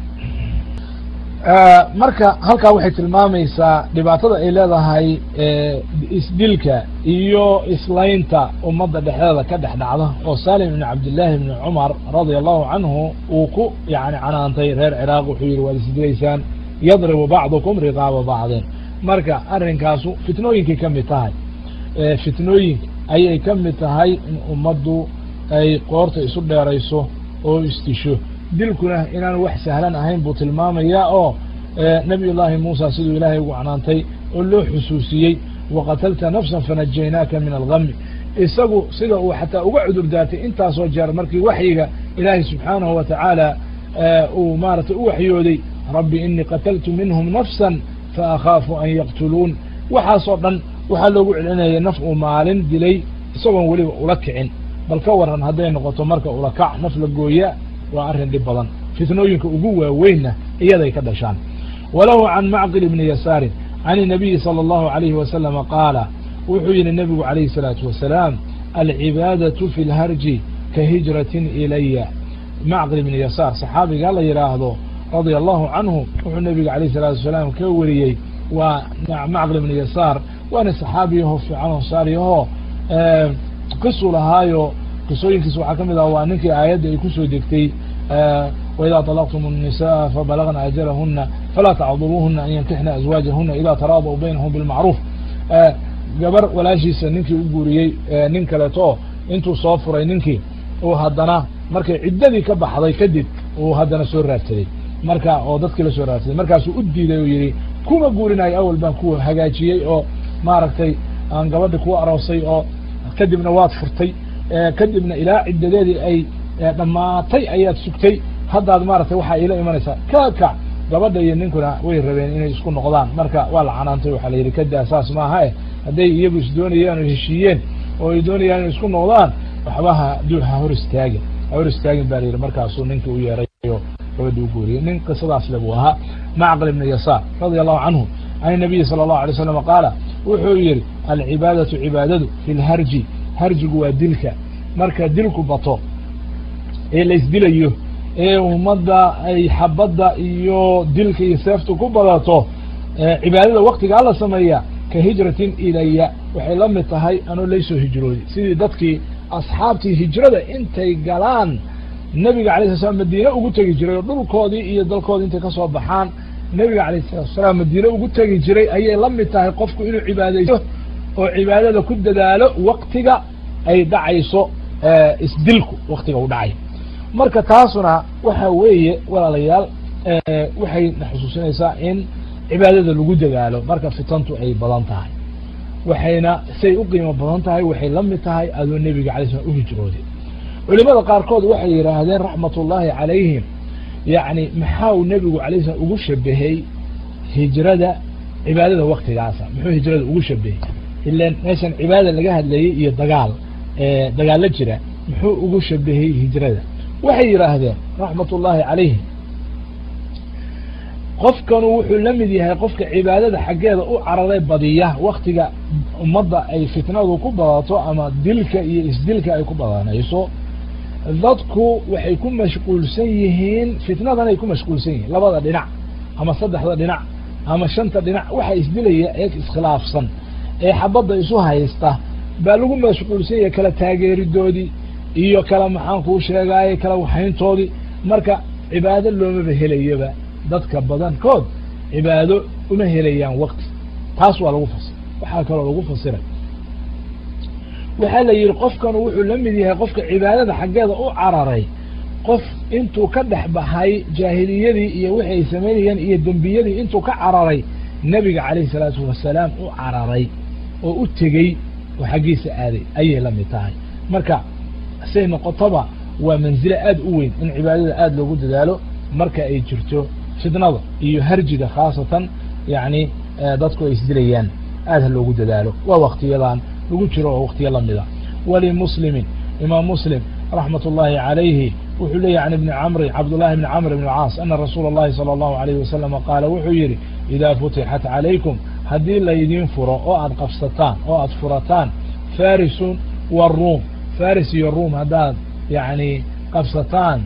marka halkaa waxay tilmaamaysaa dhibaatada ay leedahay isdilka iyo islaynta ummadda dhexdeeda ka dhex dhacda oo salim ibn cabdillaahi ibni cumar radia allahu canhu uu ku yani canaantay reer ciraaq wuxuu yihi waad isdilaysaan yadribu bacdukum riqaaba bacdin marka arrinkaasu fitnooyinkay ka mid tahay fitnooyinka ayay ka mid tahay in ummaddu ay qoorta isu dheerayso oo isdisho dilkuna inaan wax sahlan ahayn buu tilmaamayaa oo nabiy llaahi muusa siduu ilaahay ugu canaantay oo loo xusuusiyey waqatalta nafsan fanajaynaaka min algami isagu sida uu xataa uga cudur daartay intaasoo jeer markii waxyiga ilaahay subxaanahu wa tacaala uu maaratay u waxyooday rabbi inii qataltu minhum nafsan faakhaafu an yaqtuluun waxaasoo dhan waxaa loogu celinayay naf uu maalin dilay isagoon weliba ula kicin bal ka waran hadday noqoto marka ula kac naf la gooya waa arrin dhib badan fitnooyinka ugu waaweynna iyaday ka dhashaan walahu can macqil ibni yasaarin can inabiyi sala allahu alayhi wasalama qaala wuxuu yihi nebigu calayhi salaatu wasalaam alcibaadatu fi lharji ka hijratin ilaya macqil ibni yasaar saxaabiga la yidhaahdo radia allahu canhu wuxuu nebiga alayh salaatu wasalaam ka wariyey waa macqil ibni yasaar waana saxaabiyaho fiican ansaariyahoo qisuu lahaayo qisooyinkiis waxaa ka mid ah waa ninkii aayadda ay kusoo degtay waidaa طalaqtum الnisaءa fabalagna ajalahuna falaa tacduluuhuna an yankixna azwaajahuna ida taraadau baynahum bilmacruuf gabar walaashiisa ninkii u guuriyey nin kaleeto intuu soo furay ninkii uu haddana markay ciddadii ka baxday kadib uu haddana soo raadsaday marka oo dadkii la soo raadsaday markaasuu u diiday oo yihi kuma guurinayo awal baan ku hagaajiyey oo maaragtay aan gabadhi ku aroosay oo kadibna waad furtay kadibna ilaa ciddadeedii ay dhammaatay ayaad sugtay haddaad maaragtay waxaa iila imanaysaa ka kac gabadha iyo ninkuna way rabeen inay isku noqdaan marka waa la canaantay waxaa la yidhi kadaa saas maaha eh hadday iyagu is doonayaan oo heshiiyeen oo ay doonayaan inay isku noqdaan waxba ha du ha hor istaagin ha hor istaagin baa la yidhi markaasuu ninkii u yeerayo gabadhi u guuriyey nin qisadaas le buu ahaa macqal ibn yasaar radia allahu canhu can nabiyi sala allahu alay slam qaala wuxuu yihi alcibaadatu cibaadadu fi lharji harjigu waa dilka marka dilku bato ee la isdilayo ee ummadda ay xabadda iyo dilka iyo seeftu ku badato cibaadada waktigaa la sameeya ka hijratin ilaya waxay la mid tahay anoo laysoo hijrooday sidii dadkii asxaabtii hijrada intay galaan nebiga alay sala slam madiine ugu tegi jiray oo dhulkoodii iyo dalkoodii intay kasoo baxaan nebiga alayh salatu salaam madiine ugu tegi jiray ayay la mid tahay qofku inuu cibaadaysto oo cibaadada ku dadaalo waktiga ay dhacayso isdilku waktiga u dhacay marka taasuna waxa weeye walaalayaal waxay na xusuusinaysaa in cibaadada lagu dadaalo marka fitantu ay badan tahay waxayna say u qiimo badan tahay waxay la mid tahay adoo nebiga alay slam u hijrooday culimada qaarkood waxay yidhaahdeen raxmat ullaahi calayhim yacni maxaa uu nebigu alay slam ugu shabahay hijrada cibaadada waktigaasa muxuu hijrada ugu shabahay ilan meeshan cibaada laga hadlayay iyo dagaal dagaalo jira muxuu ugu shabahay hijrada waxay yidhaahdeen raxmat ullaahi calayhim qofkanu wuxuu la mid yahay qofka cibaadada xaggeeda u cararay badiya waktiga ummadda ay fitnadu ku badato ama dilka iyo isdilka ay ku badanayso dadku waxay ku mashquulsan yihiin fitnadan ay ku mashquulsan yihiin labada dhinac ama saddexda dhinac ama shanta dhinac waxa isdilaya ee iskhilaafsan ee xabadda isu haysta baa lagu mashquulsan yahay kala taageeridoodii iyo kala maxaan kuu sheegaaye kala waxayntoodii marka cibaado loomaba helayaba dadka badankood cibaado uma helayaan wakti taas waa lagu fasira waxaa kaloo lagu fasiray waxaa la yidhi qofkanu wuxuu la mid yahay qofka cibaadada xaggeeda u cararay qof intuu ka dhex baxay jaahiliyadii iyo wixi ay samaynayeen iyo dembiyadii intuu ka cararay nebiga calayhi salaatu wasalaam u cararay oo u tegey oo xaggiisa aaday ayay la mid tahay marka say noqotoba waa manzilo aada u weyn in cibaadada aada loogu dadaalo marka ay jirto fitnada iyo harjiga khaasatan yacni dadku ay isdilayaan aad ha loogu dadaalo waa waktiyadan lagu jiro oo waktiyo lamida walimuslimin imaam muslim raxmat ullaahi calayhi wuxuu leeyahy can ibni camri cabdullahi bni camr bn caas ana rasuula اllahi salى allahu alayhi wasalama qaala wuxuu yidhi idaa futixat calaykum haddii laydiin furo oo aad qabsataan oo aad furataan farisun waruum faris iyo ruum haddaad yani qabsataan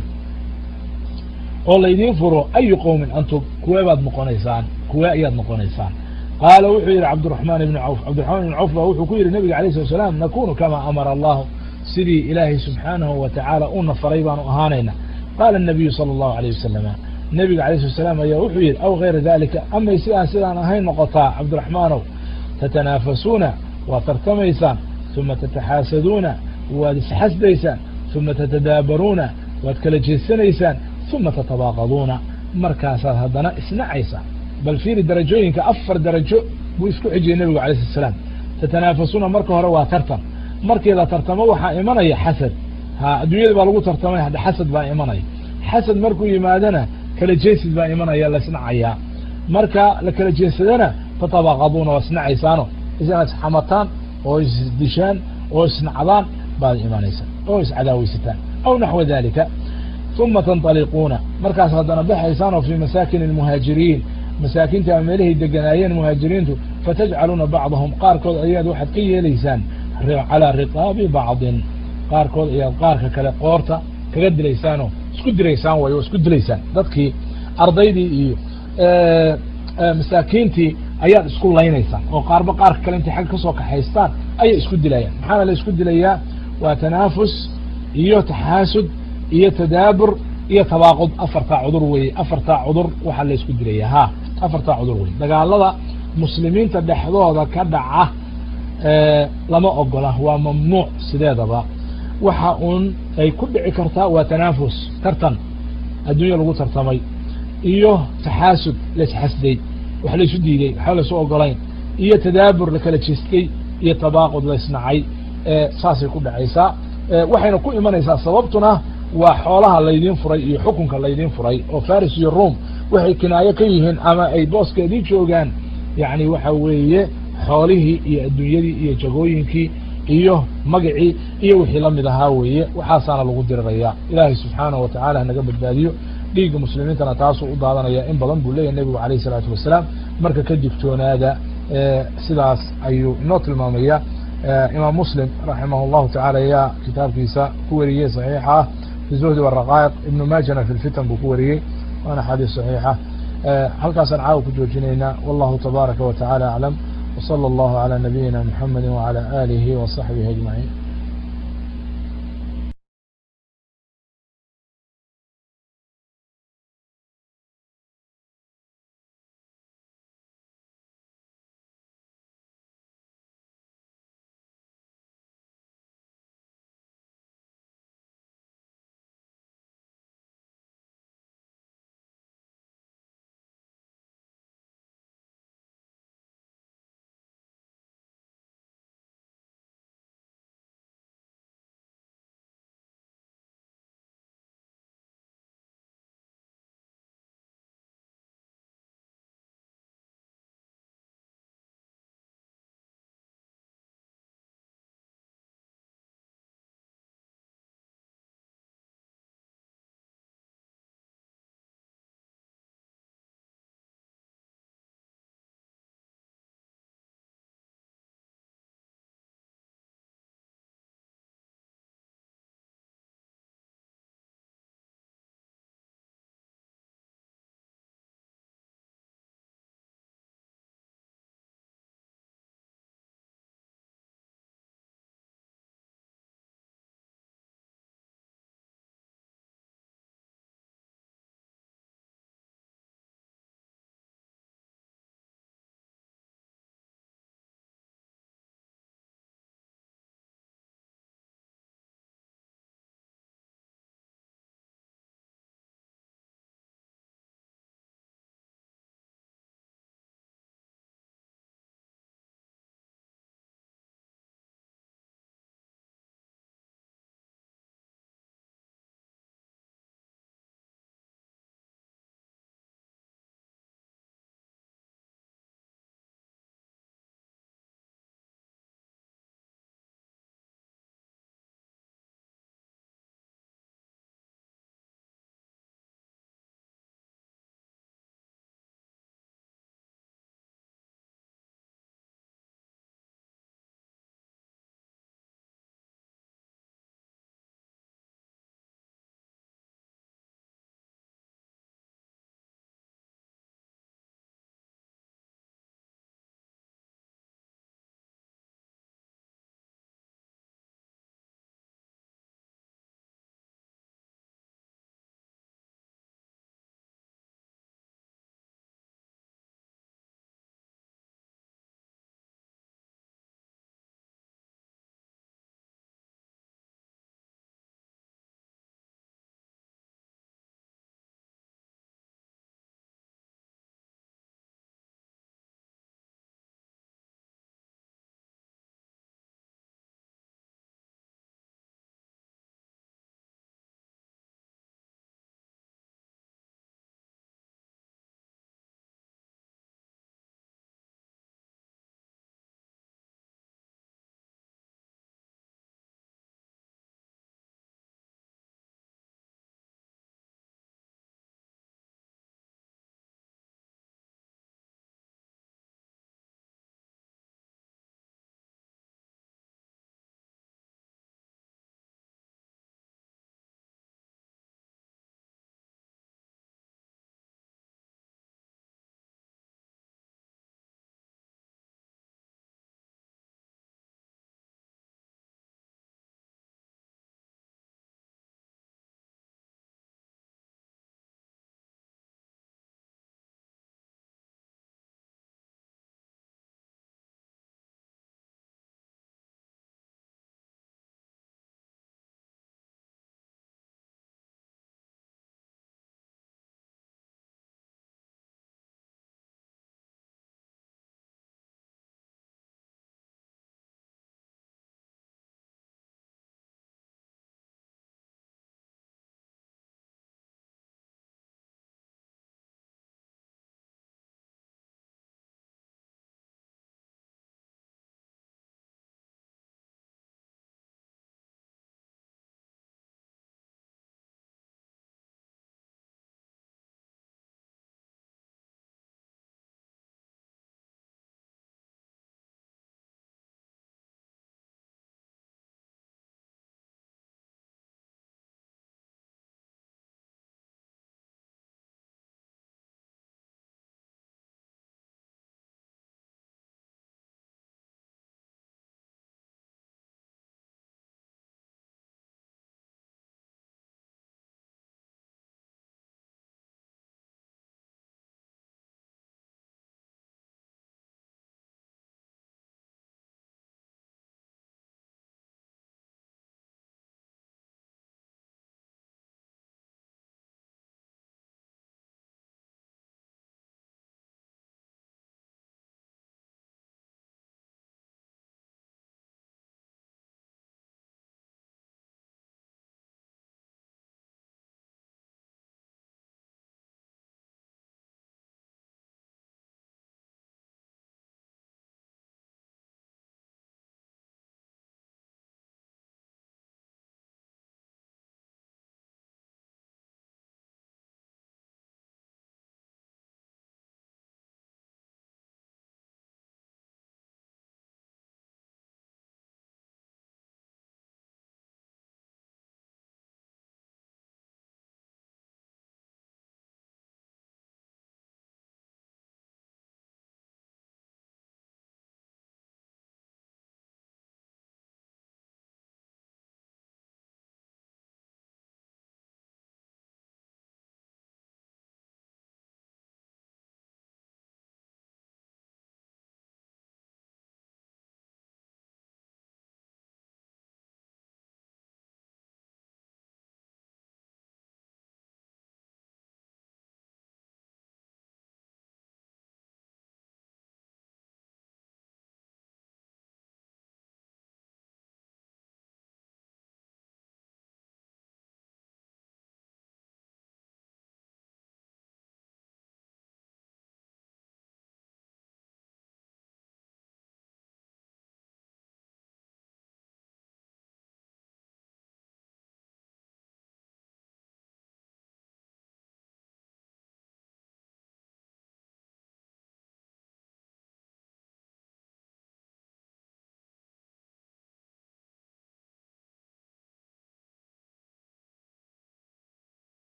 oo laydiin furo ayu qowmin antum kuwee baad noqonaysaan kuwee ayaad noqonaysaan qaala wuxuu yidhi cabdiraxmaan ibni cawf cabdiraxmaan ibni cawf ba wuxuu ku yidhi nabiga alayh slat slam nakunu kamaa amara allahu sidii ilaahay subxaanahu wa tacaala una faray baanu ahaanayna qaala nabiyu sala allahu alayh wasalama nabiga alayh slat slam ayaa wuxuu yidhi aw gayra dalika amay sidaan sidaan ahayn noqotaa cabdiraxmaanow tatanaafasuuna waad tartamaysaan uma tataxaasaduuna waad isxasdaysaan uma tatadaabaruuna waad kala jeesanaysaan uma tatabaaqaduuna markaasaad haddana isnacaysaan bal fiiri darajooyinka afar darajo buu isku xijiyey nebigu alay slat slaam tatanaafasuuna marka hore waa tartan markii la tartamo waxaa imanaya xasad ha adduunyada baa lagu tartamay hadda xasad baa imanaya xasad markuu yimaadana kala jeesid baa imanaya la isnacayaa marka la kala jeesadana tatabaaqaduuna waa isnacaysaano isna isxamataan oo isdishaan oo isnacdaan baad imanaysaa oo iscadaaweysataan aw naxwa dalika uma tanطaliquuna markaas haddana baxaysaanoo fii masaakin اlmuhaajiriin masaakinta meelahay deganaayeen muhaajiriintu fatajcaluuna bacdahum qaarkood ayaad waxaad ka yeelaysaan calaa riqaabi bacdin qaarkood ayaad qaarka kale qoorta kaga dilaysaanoo isku diraysaan way oo isku dilaysaan dadkii ardaydii iyo masaakiintii ayaad isku laynaysaan oo qaarba qaarka kale intay xagga kasoo kaxaystaan ayay isku dilayaan maxaana la isku dilayaa waa tanaafus iyo taxaasud iyo tadaabur iyo tabaaqud afartaa cudur weye afartaa cudur waxaa la isku dilaya ha afartaa cudur weye dagaalada muslimiinta dhexdooda ka dhaca lama ogola waa mamnuuc sideedaba waxa uun ay ku dhici kartaa waa tanaafus tartan adduunya lagu tartamay iyo taxaasud laisxasday wax laysu diiday waxba laysu ogolayn iyo tadaabur la kala jeestay iyo tabaaqud la isnacay saasay ku dhacaysaa waxayna ku imanaysaa sababtuna waa xoolaha laydin furay iyo xukunka laydin furay oo faris iyo rome waxay kinaayo ka yihiin ama ay booskeedii joogaan yani waxa weeye xoolihii iyo adduunyadii iyo jagooyinkii iyo magacii iyo wixii lamid ahaa weeye waxaasaana lagu diriraya ilaahay subxaanahu watacaala hanaga badbaadiyo dhiigga muslimiintana taasuu u daadanaya in badan buu leeyahy nebigu alayh isalaatu wasalaam marka ka digtoonaada sidaas ayuu inoo tilmaamaya imaam muslim raximah llahu tacala ayaa kitaabkiisa ku wariyey saxiixa ah fi zuhdi waraqaa'iq ibnu maajana fi lfitan buu ku wariyey waana xadiis saxiixa halkaasaan caawa ku joojinaynaa wallahu tabaaraka wa tacala aclam وصلى الله على نبينا محمد وعلى آله وصحبه أجمعين